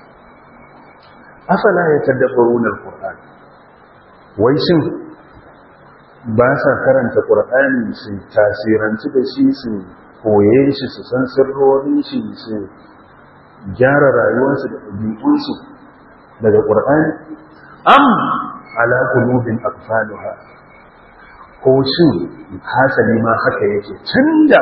afala ya tadabbaru lil Qur'an wai shin ba sa karanta ƙur'ani su tasiranci da shi su koye shi su san sirrorin shi su gyara rayuwarsu da ɗabi'unsu daga ƙur'ani am ala qulubin aqfaluha ko shin hasali ma haka yake tunda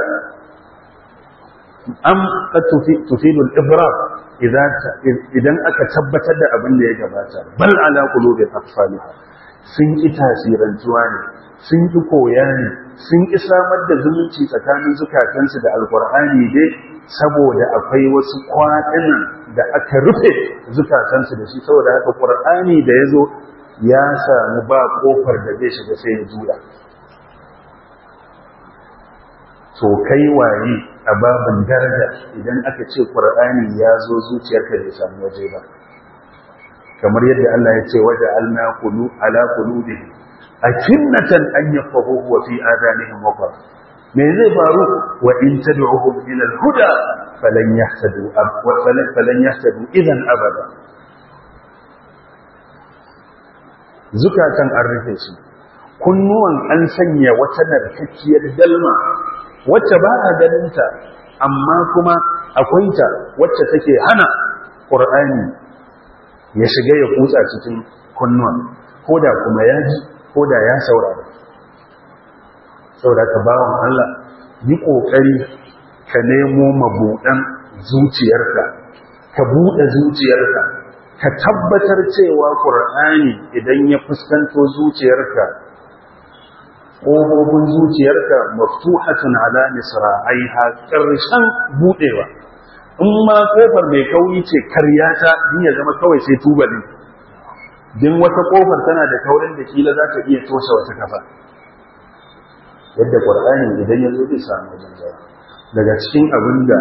am qad tufidu al-ibra idan aka tabbatar da abin da ya gabata bal ala qulubin aqfaluha sun ƙi tasirantuwa ne sun ƙi koya ne sun ƙi samar da zumunci tsakanin zukatansu da alkur'ani dai saboda akwai wasu kwaɗinan da aka rufe zukatansu da shi saboda haka ƙur'ani da ya zo ya samu ba ƙofar da zai shiga sai ya juya to kai waye a babin daraja idan aka ce ƙur'ani ya zo zuciyarka bai samu waje ba kamar yadda Allah ya ce waje alna kulu ala qulubihim akinnatan an yafahu wa fi adanihim waqar me zai faru wa in tad'uhum ila al-huda falan yahtadu wa falan yahtadu idan abada zukatan an rufe shi kunnuwan an sanya wata narkakkiyar dalma wacce ba a ganinta amma kuma akwai ta wacce take hana qur'ani ya shiga ya kutsa cikin kunnuwan ko da kuma ya ji ko da ya saurara saboda ka bawan Allah yi ƙoƙari ka nemo mabuɗan zuciyarka ka buɗe zuciyarka ka tabbatar cewa ƙur'ani idan ya fuskanto zuciyarka ƙofofin zuciyarka maftuhatun ala misra'aiha ƙarshen buɗewa in ma kofar mai kauri ce karyata din ya zama kawai sai tubali din wata kofar tana da kaurin da kila za ta iya toshe wata kafa yadda qur'ani idan ya zo zai samu wajen zama daga cikin abin da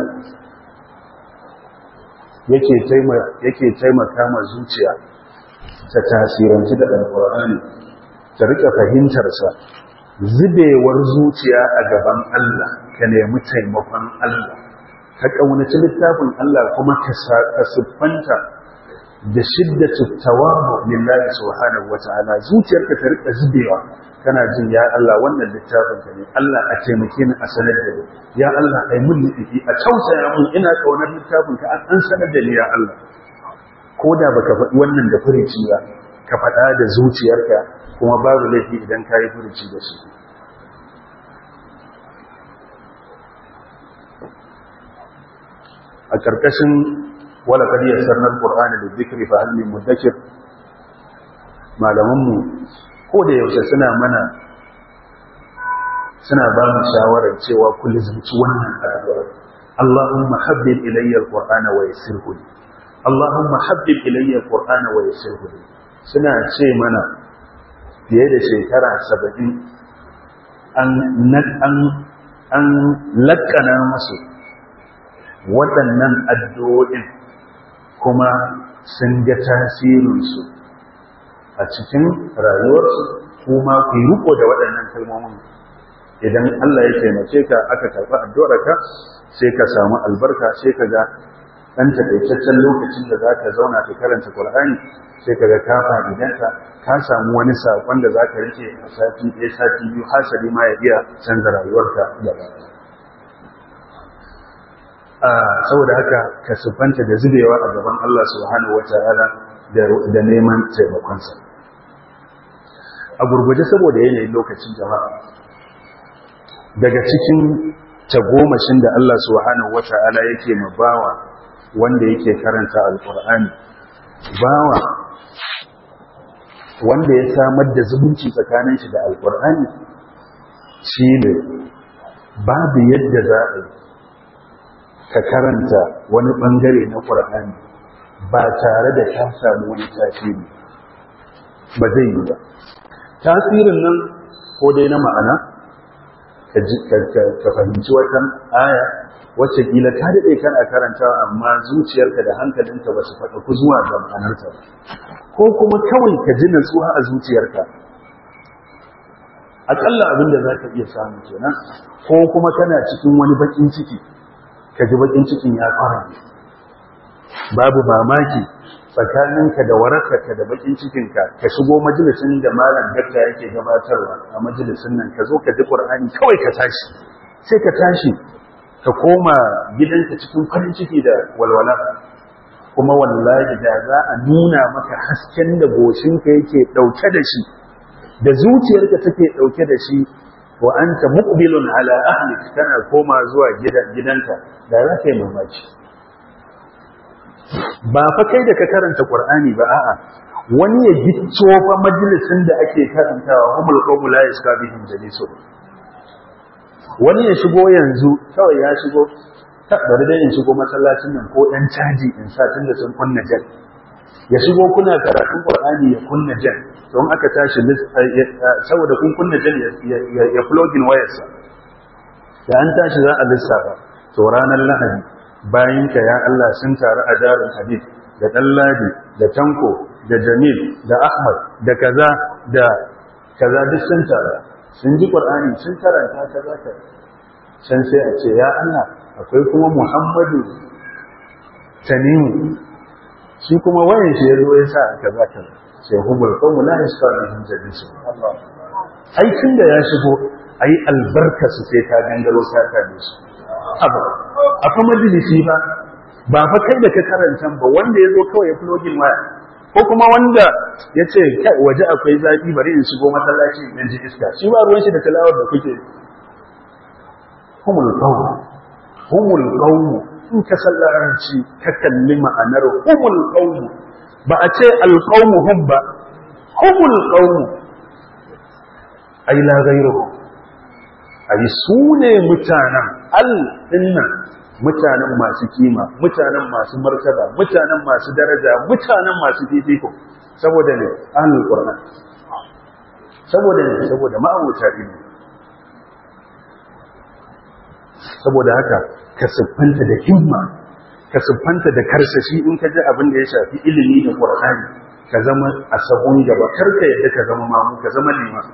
yake taimaka yake taimaka ma zuciya ta tasiranci da alqur'ani ta rika fahimtar sa zubewar zuciya a gaban Allah ka nemi taimakon Allah ka ƙaunaci littafin Allah kuma ka siffanta da shiddatu tawabu lillahi subhanahu wata'ala zuciyarka ta rika zubewa kana jin ya Allah wannan littafin ka ne Allah a taimake ni a sanar da ni ya Allah ai mun nufi a tausaya mun ina kaunar littafin ka an sanar da ni ya Allah ko da baka faɗi wannan da furici ba ka faɗa da zuciyarka kuma babu laifi idan ka yi furici da shi a ƙarƙashin wala kadi yassarna alqur'ana lidhikri fa hal min mudakkir malaman mu ko da yaushe suna mana suna ba mu shawarar cewa ku lizumci wannan addu'a Allahumma habbib ilayya alqur'ana wa yassirhu li Allahumma habbib ilayya alqur'ana wa yassirhu li suna ce mana fiye da shekara 70 an an an lakkana musu waɗannan addu'o'in kuma sun ga tasirinsu a cikin rayuwarsu kuma ku yi riko da waɗannan kalmomin idan Allah ya taimake ka aka karɓi addu'arka sai ka samu albarka sai ka ga ɗan taƙaitaccen lokacin da za ka zauna ka karanta Qur'ani sai ka ga ka fa'idanta ka samu wani saƙon da za ka rike a sati ɗaya sati biyu hasali ma ya iya canza rayuwarka gaba saboda haka ka siffanta da zubewa a gaban Allah subhanahu wata'ala da neman taimakonsa a gurguje saboda yanayin lokacin jama'a daga cikin tagomashin da Allah subhanahu wata'ala yake ma bawa wanda yake karanta alkur'ani bawa wanda ya samar da zumunci tsakanin shi da alkur'ani shi ne babu yadda za a yi ka karanta wani bangare na ƙur'ani ba tare da ka samu wani tasiri ba zai yi ba tasirin nan ko dai na ma'ana ka fahimci wata aya wacce kila ka daɗe kana karanta amma zuciyarka da hankalinka ba su faɗa ku zuwa ga ma'anarta ba ko kuma kawai ka ji natsuwa a zuciyarka aƙalla abin da za ka iya samu kenan ko kuma kana cikin wani baƙin ciki ka ji baƙin cikin ya fara babu mamaki tsakaninka da warakarka da baƙin cikinka ka shigo majalisin da malam dakta yake gabatarwa a majalisin nan ka zo ka ji ƙur'ani kawai ka tashi sai ka tashi ka koma gidanka cikin farin ciki da walwala kuma wallahi da za a nuna maka hasken da goshinka yake ɗauke da shi da zuciyarka take ɗauke da shi wa anta muqbilun ala ahlik kana koma zuwa gidanka da za ka yi mamaki ba fa kai da ka karanta qur'ani ba a'a wani ya gicco fa majalisin da ake karantawa humul qawmu la yaskabihim jalisun wani ya shigo yanzu kawai ya shigo bari dai in shigo masallacin nan ko ɗan caji in sa tunda sun kunna jan ya shigo kuna karatun qur'ani ya kunna jan don aka tashi saboda kun kunna jan ya plugin wayarsa da an tashi za a lissafa to ranar lahadi bayan ka ya Allah sun taru a darin hadith da ɗanladi da tanko da jamil da ahmad da kaza da kaza duk sun taru sun ji ƙwar'ani sun karanta kaza ka can sai a ce ya Allah akwai kuma muhammadu tanimu shi kuma wayan shi ya zo ya sa a kaza kaza sai hubul qawmu la yasqalihim jalisu ai tun da ya shigo ai albarka su sai ta gangaro ta kame su abu a fa majalisi ba ba fa kai da ka karanta ba wanda ya zo kawai ya flogin waya ko kuma wanda ya ce kai waje akwai zafi bari in shigo masallaci in ji iska shi ba ruwan shi da talawar da kuke humul qawmu humul qawmu in ka sallaranci ka kalli ma'anar humul qawmu ba a ce alqawmu hum ba humul qawmu ai la ghayruhu ai su ne mutanen al dinnan mutanen masu kima mutanen masu martaba mutanen masu daraja mutanen masu fifiko saboda ne ahlul qur'an saboda ne saboda ma'abuta ilimi saboda haka ka siffanta da himma ka siffanta da karsashi in ka ji abin da ya shafi ilimi da qur'ani ka zama a sabon gaba karka yadda ka zama mamu ka zama liman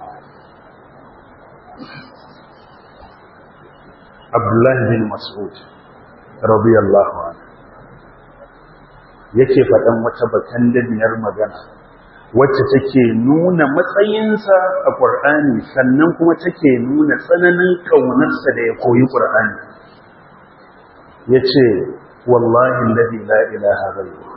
Abdullahi bin Mas'ud radiyallahu anhu yake faɗan wata bakan dabiyar magana wacce take nuna matsayinsa a Qur'ani sannan kuma take nuna tsananin kaunarsa da ya koyi Qur'ani yace wallahi alladhi la ilaha ghayruhu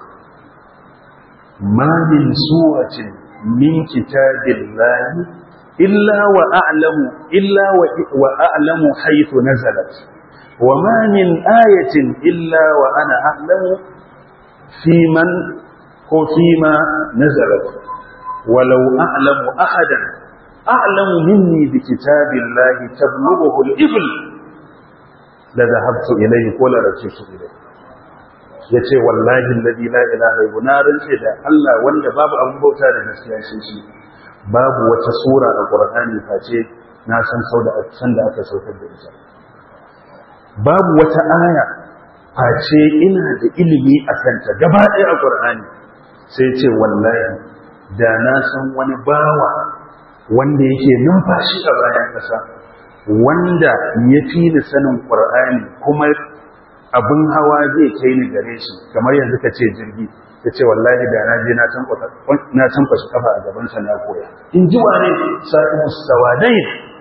ma min suwatin min kitabillahi إلا وأعلم إلا وأعلم حيث نزلت وما من آية إلا وأنا أعلم في من وفيما نزلت ولو أعلم أحدا أعلم مني بكتاب الله تبلغه الإبل لذهبت إليه ولا رجعت إليه yace wallahi alladhi la ilaha illa na rance da Allah wanda babu abun bauta da gaskiya shi babu wata sura a ƙur'ani face na san sau da san da aka saukar da ita babu wata aya face ina da ilimi a kanta gaba ɗaya a ƙur'ani sai ce wallahi da na san wani bawa wanda yake numfashi a bayan ƙasa wanda ya fi ni sanin ƙur'ani kuma abin hawa zai kai ni gare shi kamar yanzu ka ce jirgi ta ce wallahi da na je na tankwashe kafa a gabansa na koya in ji wane sa'imu sawadai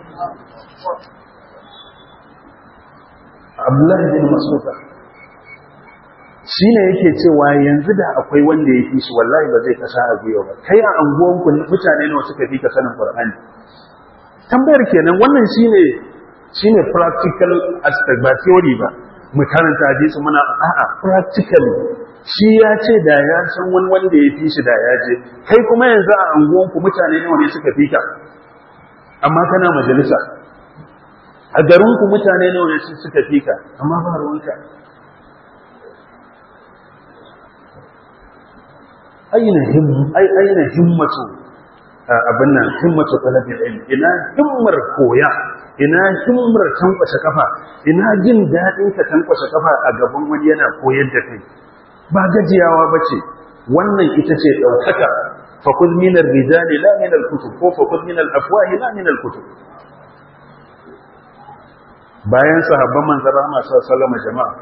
abdullahi bin masuka shi ne yake cewa yanzu da akwai wanda ya fi shi wallahi ba zai kasa a gwiwa ba kai a anguwanku mutane nawa suka fi ka sanin qur'ani tambayar kenan wannan shine shine practical aspect ba theory ba mu karanta hadisi muna a'a practical shi ya ce da ya san wani wanda ya fi shi da ya je kai kuma yanzu a anguwanku mutane nawa ne suka fi ka amma kana majalisa a garinku mutane nawa ne suka fi ka amma ba ruwanka aina aina himmatu abin nan himmatu talabil ilm ina himmar koya ina himmar tankwashe kafa ina jin daɗin ka tankwashe kafa a gaban wani yana koyar da kai ba gajiyawa bace wannan ita ce ɗaukaka fakuz min ar-rijali la min al-kutub ko fakuz min al-afwahi la min al-kutub bayan sahabban manzon rahama sallallahu alaihi jama'a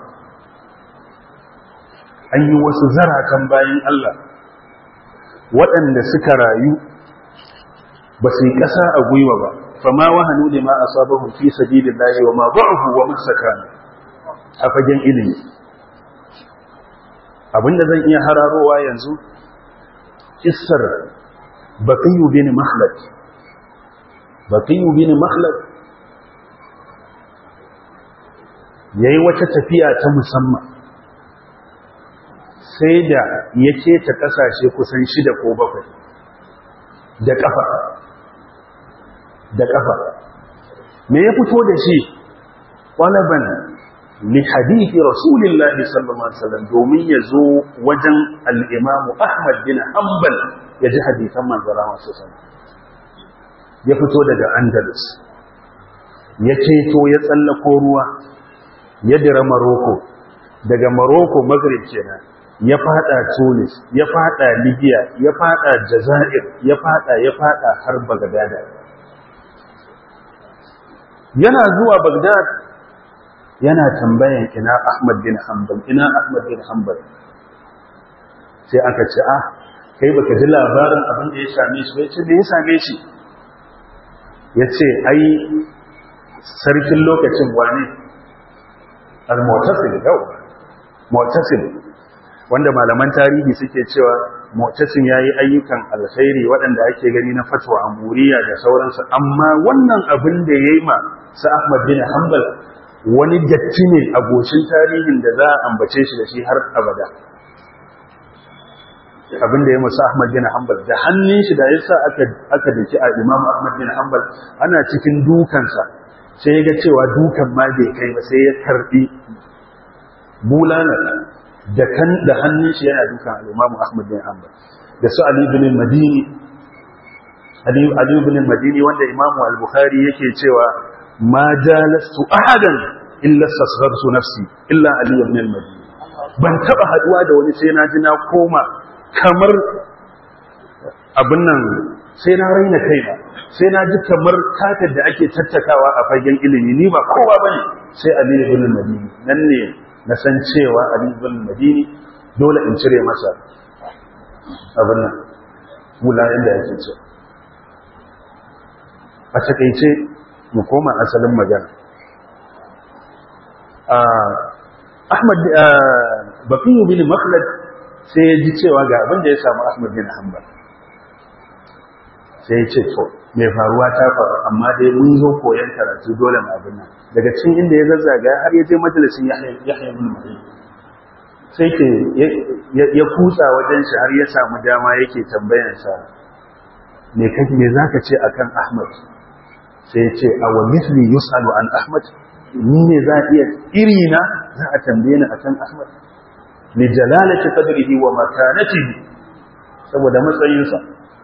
an yi wasu zaratan bayan Allah waɗanda suka rayu ba su yi ƙasa a gwiwa ba fama wahanu da ma asabahum fi sabilillahi wa ma da'ufu wa masakana a fagen ilimi abinda zan iya hararowa yanzu kissar baqiyu bin makhlad baqiyu bin makhlad yayi wata tafiya ta musamman sai da ya keta kasashe kusan shida ko bakwai da kafa da kafa me ya fito da shi ƙwalaban li hadithi rasulillahi sallallahu alaihi wasallam domin ya zo wajen al'imamu ahmad bin hanbal ya ji hadithan manzara masu sani ya fito daga andalus ya ceto ya tsallako ruwa ya dira maroko daga maroko maghrib kenan ya fada tunis ya fada libya ya fada jazair ya fada ya fada har bagdada yana zuwa bagdad yana tambayan ina ahmad bin hanbal ina ahmad bin hanbal sai aka ce ah kai baka ji labarin abin da ya same shi ya ce da ya same shi ya ce ai sarkin lokacin wane al-mu'tasim yau mu'tasim wanda malaman tarihi suke cewa mu'tasim yayi ayyukan alkhairi waɗanda ake gani na fatwa amuriya da sauransu amma wannan abin da yayi ma sa Ahmad bin Hanbal wani datti ne a goshin tarihin da za a ambace shi da shi har abada abin da ya masa Ahmad bin Hanbal da hannun shi da yasa aka aka dake a Imam Ahmad bin Hanbal ana cikin dukansa sai ya ga cewa dukan ma bai kai ba sai ya karbi bulala da kan da hannun shi yana dukan al-Imam Ahmad bin Hanbal da su Ali ibn Madini Ali Ali ibn Madini wanda Imam al-Bukhari yake cewa ma jalastu ahadan illa sasghartu nafsi illa Ali ibn al-Madini ban taba haduwa da wani sai na ji na koma kamar abin nan sai na raina kaina sai na ji kamar katar da ake tattakawa a fagen ilimi ni ba kowa bane sai Ali ibn al-Madini nan ne na san cewa Ali ibn Madini dole in cire masa abin nan wulayen da yake ce a takeice mu koma asalin magana Ahmad Bakiyu bin Makhlad sai ya ji cewa ga abin da ya samu Ahmad bin Hanbal sai ya ce to mai faruwa ta faru amma dai mun zo koyon karatu dole mu abin nan daga cikin inda ya zazzaga har ya je majalisin Yahya ibn Ma'in sai ke ya kutsa wajen shi har ya samu dama yake tambayan sa me kake me zaka ce akan Ahmad sai ya ce aw mithli yusalu an Ahmad ni ne za iya iri na za a tambaye ni akan Ahmad li jalalati qadrihi wa makanatihi saboda matsayinsa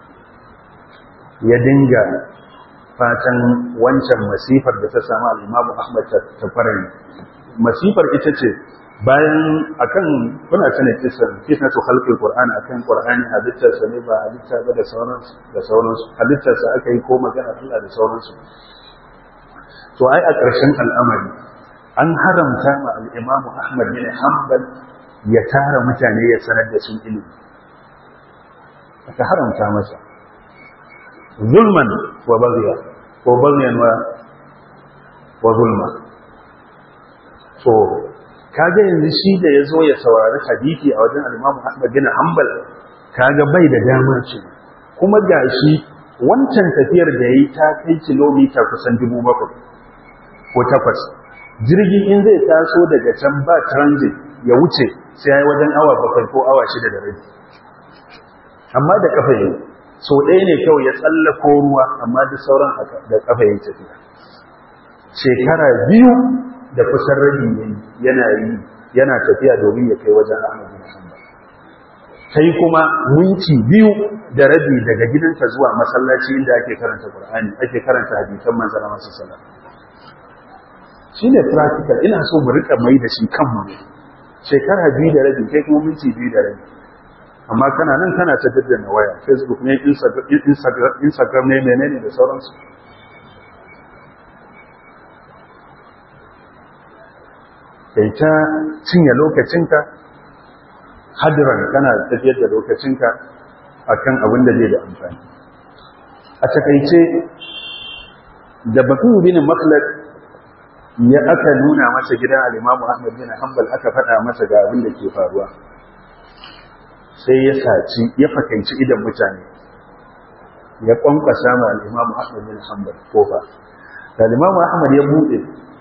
ya dinga fatan wancan masifar da ta samu al'imamu Ahmad ta farari. Masifar ita ce bayan akan kuna tana kisan kisan su halkar Qur'ani akan Qur'ani halittarsa ne ba halitta ba da sauransu da sauransu halittarsa aka yi ko magana Allah da sauransu to ai a ƙarshen al'amari an haramta ma al'imamu Ahmad bin Hanbal ya tara mutane ya sanar da su ilimi aka haramta masa zulman wa bagya ko bagyan wa wa zulma to kaga yanzu shi da ya zo ya saurari hadisi a wajen al-Imam Ahmad bin Hanbal kaga bai da damar ce kuma gashi wancan tafiyar da yayi ta kai kilomita kusan 7,000 ko takwas jirgin in zai taso daga can ba transit ya wuce sai ya yi wajen awa bakwai ko awa shida da rabi amma da kafa yi so ɗaya ne kawai ya tsallako ruwa amma duk sauran da kafa yi tafiya shekara biyu da kusan rabi yana yi yana tafiya domin ya kai wajen ahmad bin hanbal kai kuma minti biyu da rabi daga gidanka zuwa masallaci inda ake karanta qur'ani ake karanta hadisan manzon Allah sallallahu alaihi wasallam shine practical ina so mu rika mai da shi kanmu ne shekara biyu da rabi kai kuma minti biyu da rabi amma kana nan kana ta daddana waya facebook ne instagram ne menene da sauransu kai ta cinye lokacinka hadiran kana tafiyar da lokacinka akan abin da zai da amfani a takaice da batu bin makhlad ya aka nuna masa gidan al-Imam Ahmad bin Hanbal aka faɗa masa ga abin da ke faruwa sai ya saci ya fakanci idan mutane ya kwankwasa ma al-Imam Ahmad bin Hanbal kofa da al-Imam Ahmad ya bude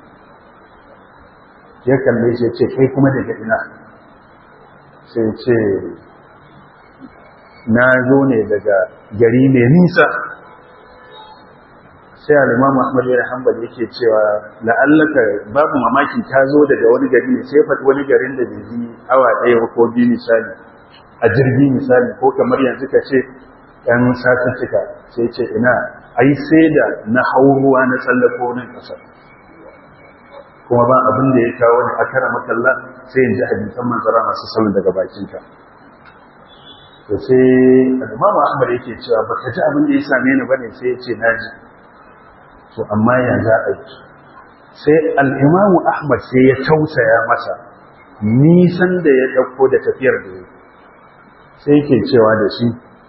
ya kalle shi ya ce kai kuma daga ina sai ce na zo ne daga gari mai nisa sai al-Imam Ahmad bin Hanbal yake cewa la'allaka babu mamaki ta zo daga wani gari ne sai fat wani garin da bai yi awa ɗaya ko biyu misali a jirgi misali ko kamar yanzu ka ce ɗan satuttuka sai ce ina ai sai da na hau ruwa na tsallako nan ƙasar kuma ba abin da ya kawo ni a kara makalla sai in ji hadisan manzara masu salon daga bakinka to sai al-Imam Ahmad yake cewa baka ji abin da ya same ni bane sai ya ce naji to amma ya za a yi sai al'imamu ahmad sai ya tausaya masa nisan da ya ɗauko da tafiyar da ya sai ke cewa da shi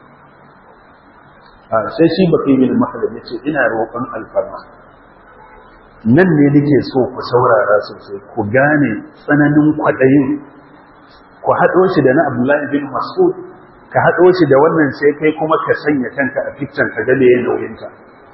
sai shi baka yi mini maka da ya ce ina roƙon alfarma nan ne nake so ku saurara sosai ku gane tsananin kwaɗayin ku haɗo shi da na abdullahi bin masud ka haɗo shi da wannan sai kai kuma ka sanya kanka a fikcan ka gane ya nauyinka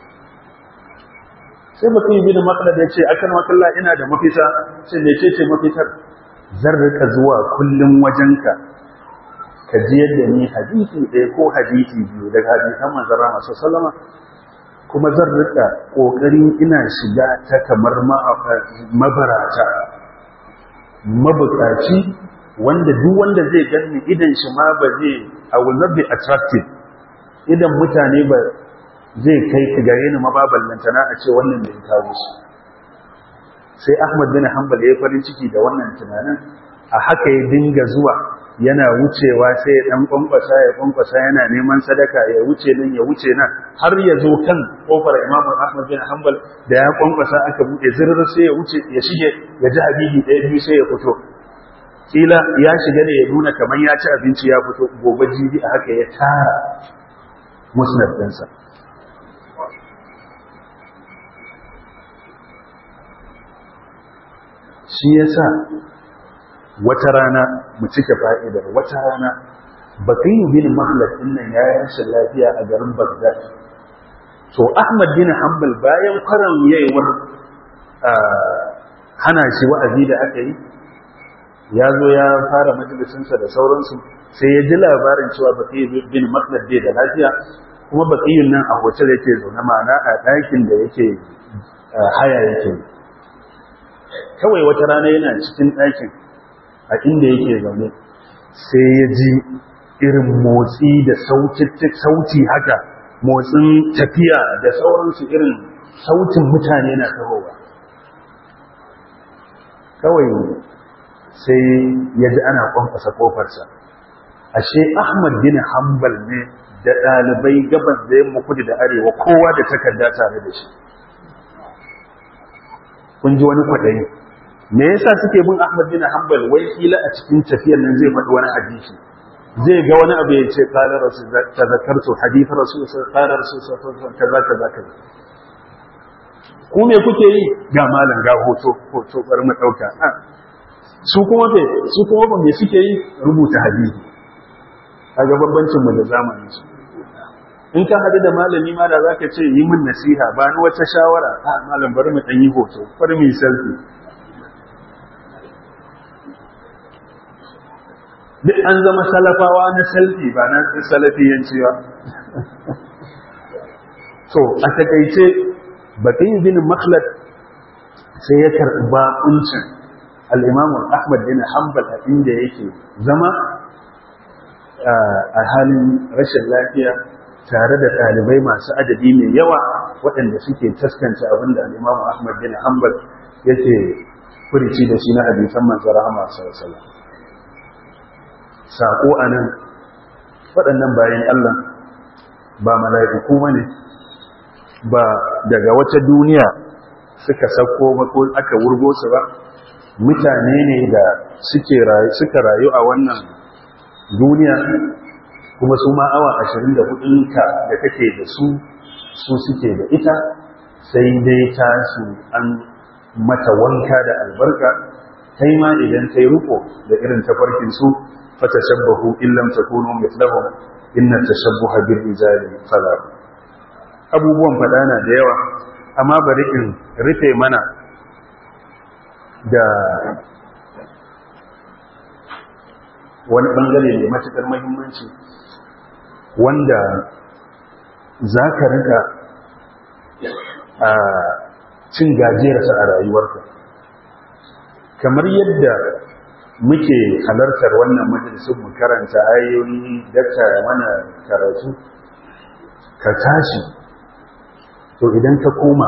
sai mutum yi bin makala da ya ce akan makalla ina da mafita ce mai ce ce mafitar zan rika zuwa kullum wajenka ka ji yadda ni hadisi ɗaya ko hadisi biyu daga hadisan manzara masu salama kuma zan rika ƙoƙarin ina shiga ta kamar mabarata mabukaci wanda duk wanda zai gani idan shi ma ba zai a will not be attractive idan mutane ba zai kai ka gare ni mababallantana a ce wannan da ya kawo shi sai Ahmad bin Hanbal ya farin ciki da wannan tunanin a haka ya dinga zuwa yana wucewa sai ya dan kwankwasa ya kwankwasa yana neman sadaka ya wuce nan ya wuce nan har ya zo kan kofar Imam Ahmad bin Hanbal da ya kwankwasa aka bude zirrir sai ya wuce ya shige ya ji habibi ɗaya biyu sai ya fito kila ya shiga ne ya nuna kamar ya ci abinci ya fito gobe jibi a haka ya tara musnad ɗinsa shi yasa wata rana mu cika fa'idar wata rana bakiyu bin mahlad din nan ya rashin lafiya a garin Baghdad to Ahmad bin Hanbal bayan karan yayewar hana shi wa'azi da aka yi ya zo ya fara majalisinsa da sauransu sai ya ji labarin cewa bakiyu bin mahlad bai da lafiya kuma bakiyun nan a hotel yake zaune ma'ana a ɗakin da yake haya yake kawai wata rana yana cikin ɗakin a inda yake zaune sai ya ji irin motsi da sauti haka motsin tafiya da sauransu irin sautin mutane na tahowa kawai sai ya ji ana kwamfasa kofarsa ashe ahmad bin hanbal ne da ɗalibai gabas da yamma kudu da arewa kowa da takarda tare da shi kun ji wani kwaɗayi me yasa suke bin Ahmad bin Hanbal wai kila a cikin tafiyar nan zai faɗi wani hadisi zai ga wani abu ya ce qala rasul tazakkartu hadith rasul qala rasul kaza kaza kaza ku me kuke yi ga malam ga hoto hoto bari mu dauka su kuma be su kuma ba me suke yi rubuta hadisi kaga bambancin mu da zamanin su in ka hadu da malami ma da zaka ce yi min nasiha ba ni wata shawara a malam bari mu dan yi hoto bari mu yi selfie duk an zama salafawa na selfie ba na salafiyanci ba to a takaice bakin bin makhlad sai ya karɓi bakuncin al'imamu ahmad bin hanbal a inda yake zama a halin rashin lafiya tare da ɗalibai masu adadi mai yawa waɗanda suke taskance abin da al'imamu ahmad bin hanbal yake furici da shi na hadisan manzara rahama sallallahu saƙo a nan waɗannan bayan Allah ba mala'iku ba ne ba daga wata duniya suka sako ko aka wurgo su ba mutane ne da suka rayu a wannan duniya kuma su ma awa 24 ka da kake da su su suke da ita sai dai ta su an mata wanka da albarka kai ma idan kai ruko da irin tafarkin su fatashabbahu in lam takunu mithlahum inna tashabbuha bil rijali fala abubuwan fada na da yawa amma bari in rufe mana da wani bangare mai matukar muhimmanci wanda za ka rika a cin gajiyarsa a rayuwarka kamar yadda muke halartar wannan majalisun mu karanta ayoyi dakta mana karatu ka tashi to idan ka koma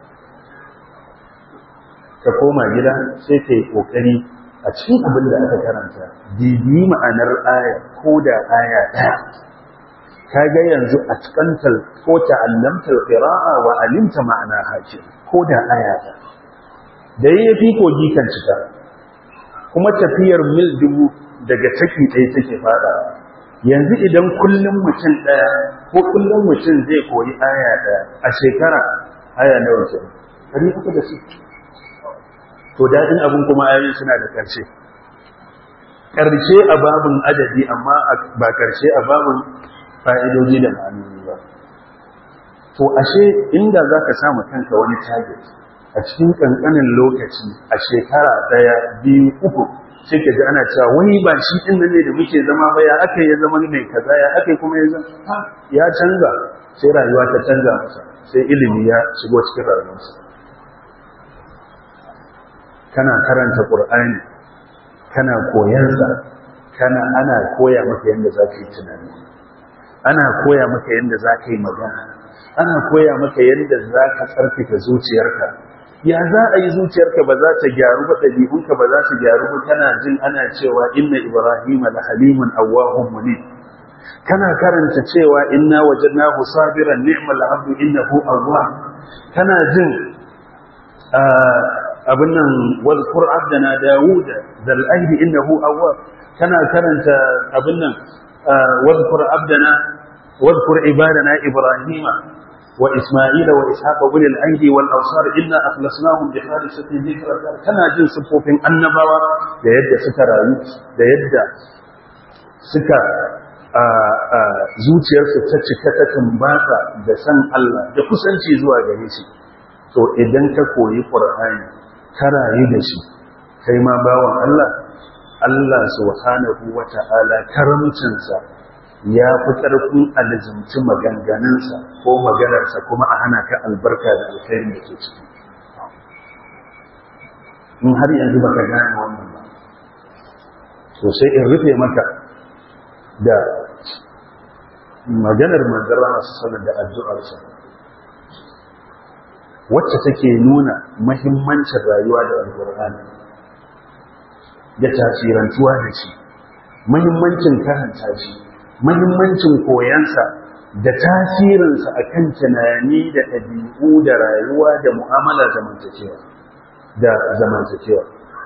ka koma gida sai ka yi ƙoƙari a cikin abin da aka karanta bibi ma'anar aya ko da aya ɗaya ka ga yanzu a cikantar ko ta'allamtar qira'a wa alimta ma'ana hakim ko da aya ɗaya da yayyafi kogi kan cika kuma tafiyar mil dubu daga taki ɗaya take fada yanzu idan kullum mutum ɗaya ko kullum mutum zai koyi aya ɗaya a shekara aya nawa ce ɗari uku da su to daɗin abin kuma ayoyin suna da ƙarshe ƙarshe a babin adadi amma ba ƙarshe a babin fa'idoji da ma'anoni ba to ashe inda za ka samu kanka wani target a cikin ƙanƙanin lokaci a shekara ɗaya biyu uku sai ka ji ana cewa wani ba shi ɗin ne da muke zama ba ya aka ya zama mai kaza ya aka kuma ya zama ya canza sai rayuwa ta canza masa sai ilimi ya shigo cikin rayuwarsa kana karanta ƙur'ani kana koyansa kana ana koya maka yadda za ka yi tunani ana koya maka yadda za ka yi magana ana koya maka yadda za ka tsarkake zuciyarka ya za a yi zuciyarka ba za ta gyaru ba ɗabi'unka ba za su gyaru ba kana jin ana cewa inna ibrahim la halimun awwahun munib kana karanta cewa inna wajadnahu sabiran ni'mal abdu innahu awwab kana jin abin nan wadhkur abdana dawuda dal ahdi innahu awwab kana karanta abin nan wadhkur abdana wadhkur ibadana ibrahima wa isma'ila wa ishaqa ulil aidi wal awsar inna akhlasnahum bi khalisati dhikra kana jin sifofin annabawa da yadda suka rayu da yadda suka zuciyarsu ta cika ta tumbata da san Allah da kusanci zuwa gare shi to idan ka koyi qur'ani ka rayu da shi kai ma bawan Allah Allah subhanahu wata'ala karamcinsa ya fi ƙarfin alizumci maganganunsa ko maganarsa kuma a hana ka albarka da alkhairin da ke ciki in har yanzu baka gane wannan ba to sai in rufe maka da maganar manzara masu sanar da addu'arsa wacce take nuna mahimmancin rayuwa da alkur'ani da tasirantuwa da shi mahimmancin karanta shi mahimmancin koyansa da tasirinsa a kan tunani da ɗabi'u da rayuwa da mu'amala zamantakewa da zamantakewa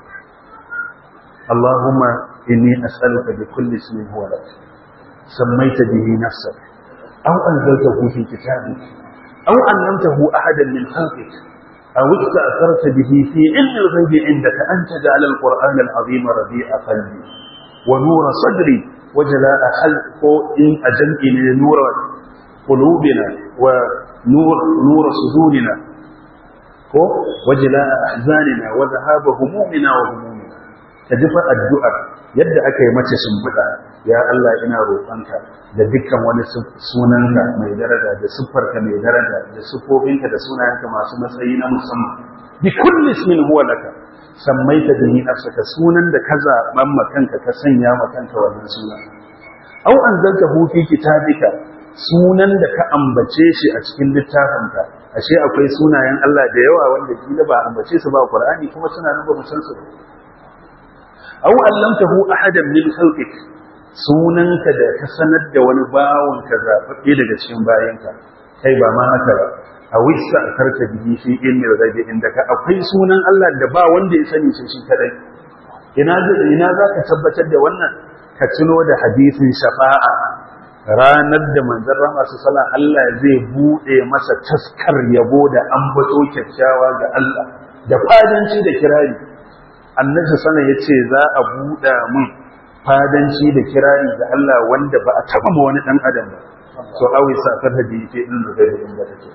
Allahumma inni as'aluka bi kulli ismin huwa lak sammaita bihi nafsak aw anzaltahu fi kitabik aw 'allamtahu ahadan min khalqik aw ista'tharta bihi fi 'ilmi al-ghaybi 'indaka an taj'ala al-qur'ana al-'azima rabi'a qalbi wa nura sadri wa jala'a khalqi in ajam'i nura qulubina wa nur nur sudurina ko wajila ahzanina wa dhahaba humumina wa humumina kaji fa addu'ar yadda aka yi mace shimfiɗa ya Allah ina roƙonka da dukkan wani sunanka mai daraja da siffarka mai daraja da siffofinka da sunayenka masu matsayi na musamman bi kulli ismin huwa laka sammaita bihi nafsaka sunan da ka zaɓan makanka ka sanya makanka wannan sunan au anzaltahu fi kitabika sunan da ka ambace shi a cikin littafinka ashe akwai sunayen Allah da yawa wanda kila ba ambace su ba Qur'ani kuma suna nan ba mu san su aw allamtahu ahadan min khalqik sunanka da ka sanar da wani bawon ka zababbe daga cikin bayanka kai ba ma haka ba a wisa karka bihi fi ilmi ghaibi inda ka akwai sunan Allah da ba wanda ya sani shi kadai ina ina zaka tabbatar da wannan ka tuno da hadisin shafa'a ranar da manzon rahama su sala Allah zai bude masa taskar yabo da ambato kyakkyawa ga Allah da fadanci da kirari annabi sallallahu ya ce za a buɗa mun fadanci da kirari ga Allah wanda ba a taba ma wani dan adam ba so awi safar da yake din da gari inda take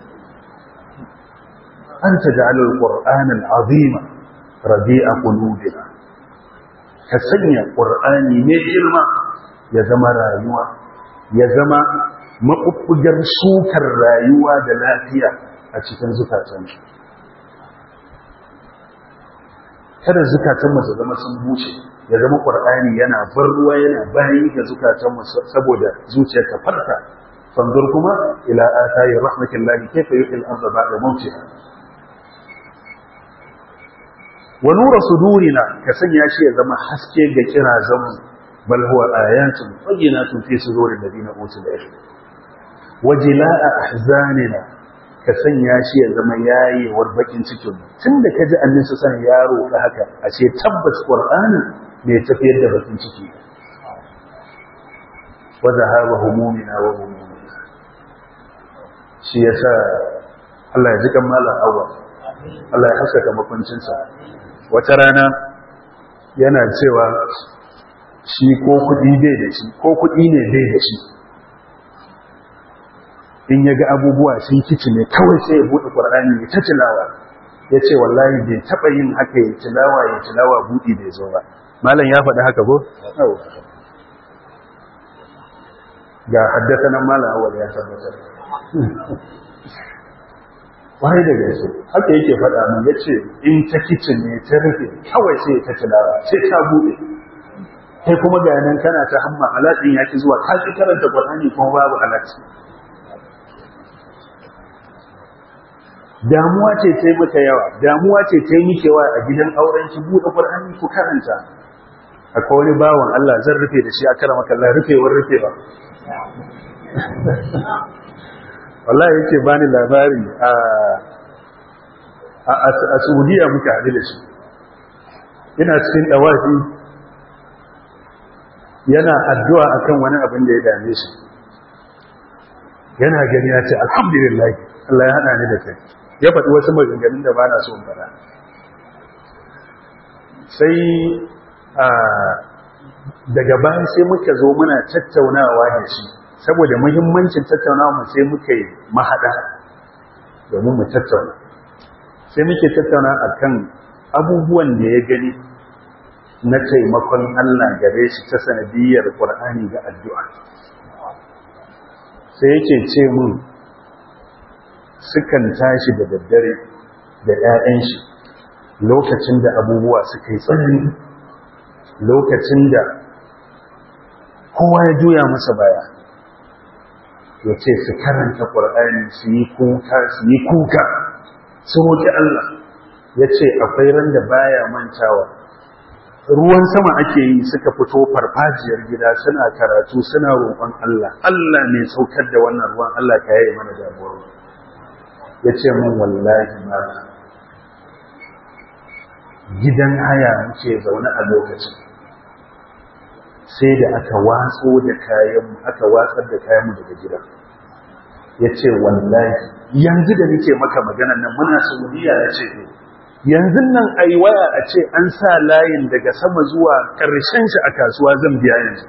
anta ja'ala al-qur'ana al-azima rabi'a qulubina ka sanya qur'ani ne ilma ya zama rayuwa ya zama maɓuɓɓugar sukar rayuwa da lafiya a cikin zukatan kada zukatanmu su zama sun bushe ya zama ƙwar'ani yana bar ruwa yana bayi ga zukatanmu saboda zuciyar ta farka fanzur kuma ila atayi rahmatin lahi kaifa yuhil arda ba'da mawtiha wa nura sudurina ka sanya shi ya zama haske ga kirazanmu بل هو آيات بينات في صدور الذين أوتوا العلم وجلاء أحزاننا كسنيا شيء زما yayi warbakin cikin tunda kaji annabi san yaro da haka ashe tabbas qur'ani ne tafiyar da bakin ciki wa zahaba humumina wa humumina shi yasa Allah ya ji kan malam awwal Allah ya haskaka makwancinsa wata rana yana cewa shi ko kuɗi bai da shi ko kuɗi ne bai da shi in ya ga abubuwa sun kici ne kawai sai ya buɗe ƙwararri ya ta tilawa ya ce wallahi bai taɓa yin haka ya tilawa ya tilawa buɗi bai zo ba malam ya faɗi haka ko? ga haddasa nan malam awal ya tabbatar wani da gaske haka yake faɗa min ya ce in ta kicin ne ta rufe kawai sai ta tilawa sai ta buɗe kai kuma ga nan kana ta hamma alaɗin ya ki zuwa ka ki karanta Qur'ani kuma babu alaɗi damuwa ce ta maka yawa damuwa ce ta miki yawa a gidan auren ki buɗe Qur'ani ku karanta akwai wani bawan Allah zan rufe da shi a kara maka Allah rufewar rufewa wallahi yake bani labari a a Saudiya muka haɗu da shi ina cikin dawafi yana addu'a akan wani abin da ya dame shi yana gani ya ce alhamdulillah Allah ya hada ni da kai ya faɗi wasu maganganun da ba na so fara sai daga bayan sai muka zo muna tattaunawa da shi saboda muhimmancin tattaunawa mu sai muka yi mahaɗa domin mu tattauna sai muke tattauna akan abubuwan da ya gani na taimakon Allah gare shi ta sanadiyar Qur'ani ga addu'a sai yake ce mun sukan tashi da daddare da ‘ya'yan shi lokacin da abubuwa suka yi tsanani lokacin da kowa ya juya masa baya ya ce su karanta ƙwar'ani su yi kuka su yi kuka su roƙi Allah ya ce akwai ran da baya mantawa ruwan sama ake yi suka fito farfajiyar gida suna karatu suna roƙon Allah Allah ne saukar da wannan ruwan Allah ka yaye mana damuwar ya ce mun wallahi ma gidan haya muke zaune a lokacin sai da aka watso da kayanmu aka watsar da kayanmu daga gida ya ce wallahi yanzu da nake maka maganan nan muna saudiya ya ce yanzu nan a yi waya a ce an sa layin daga sama zuwa ƙarshen shi a kasuwa zan biya yanzu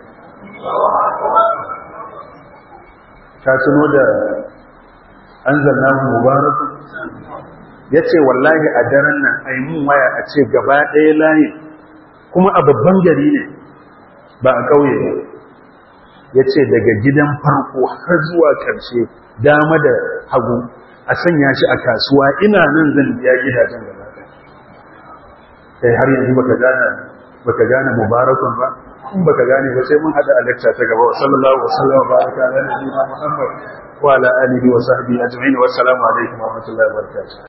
ka tuno da an zanna mubarak ya ce wallahi a daren nan a yi mun waya a ce gaba ɗaya layin kuma a babban gari ne ba a ƙauye ba ya ce daga gidan farko har zuwa ƙarshe dama da hagu a sanya shi a kasuwa ina nan zan biya gidajen gaba kai har yanzu baka gane baka gane mubarakun ba in baka gane ba sai mun hada a lecture ta gaba sallallahu alaihi wasallam baraka ala nabiyina muhammad wa ala alihi wa sahbihi ajma'in wa assalamu alaikum wa rahmatullahi wa barakatuh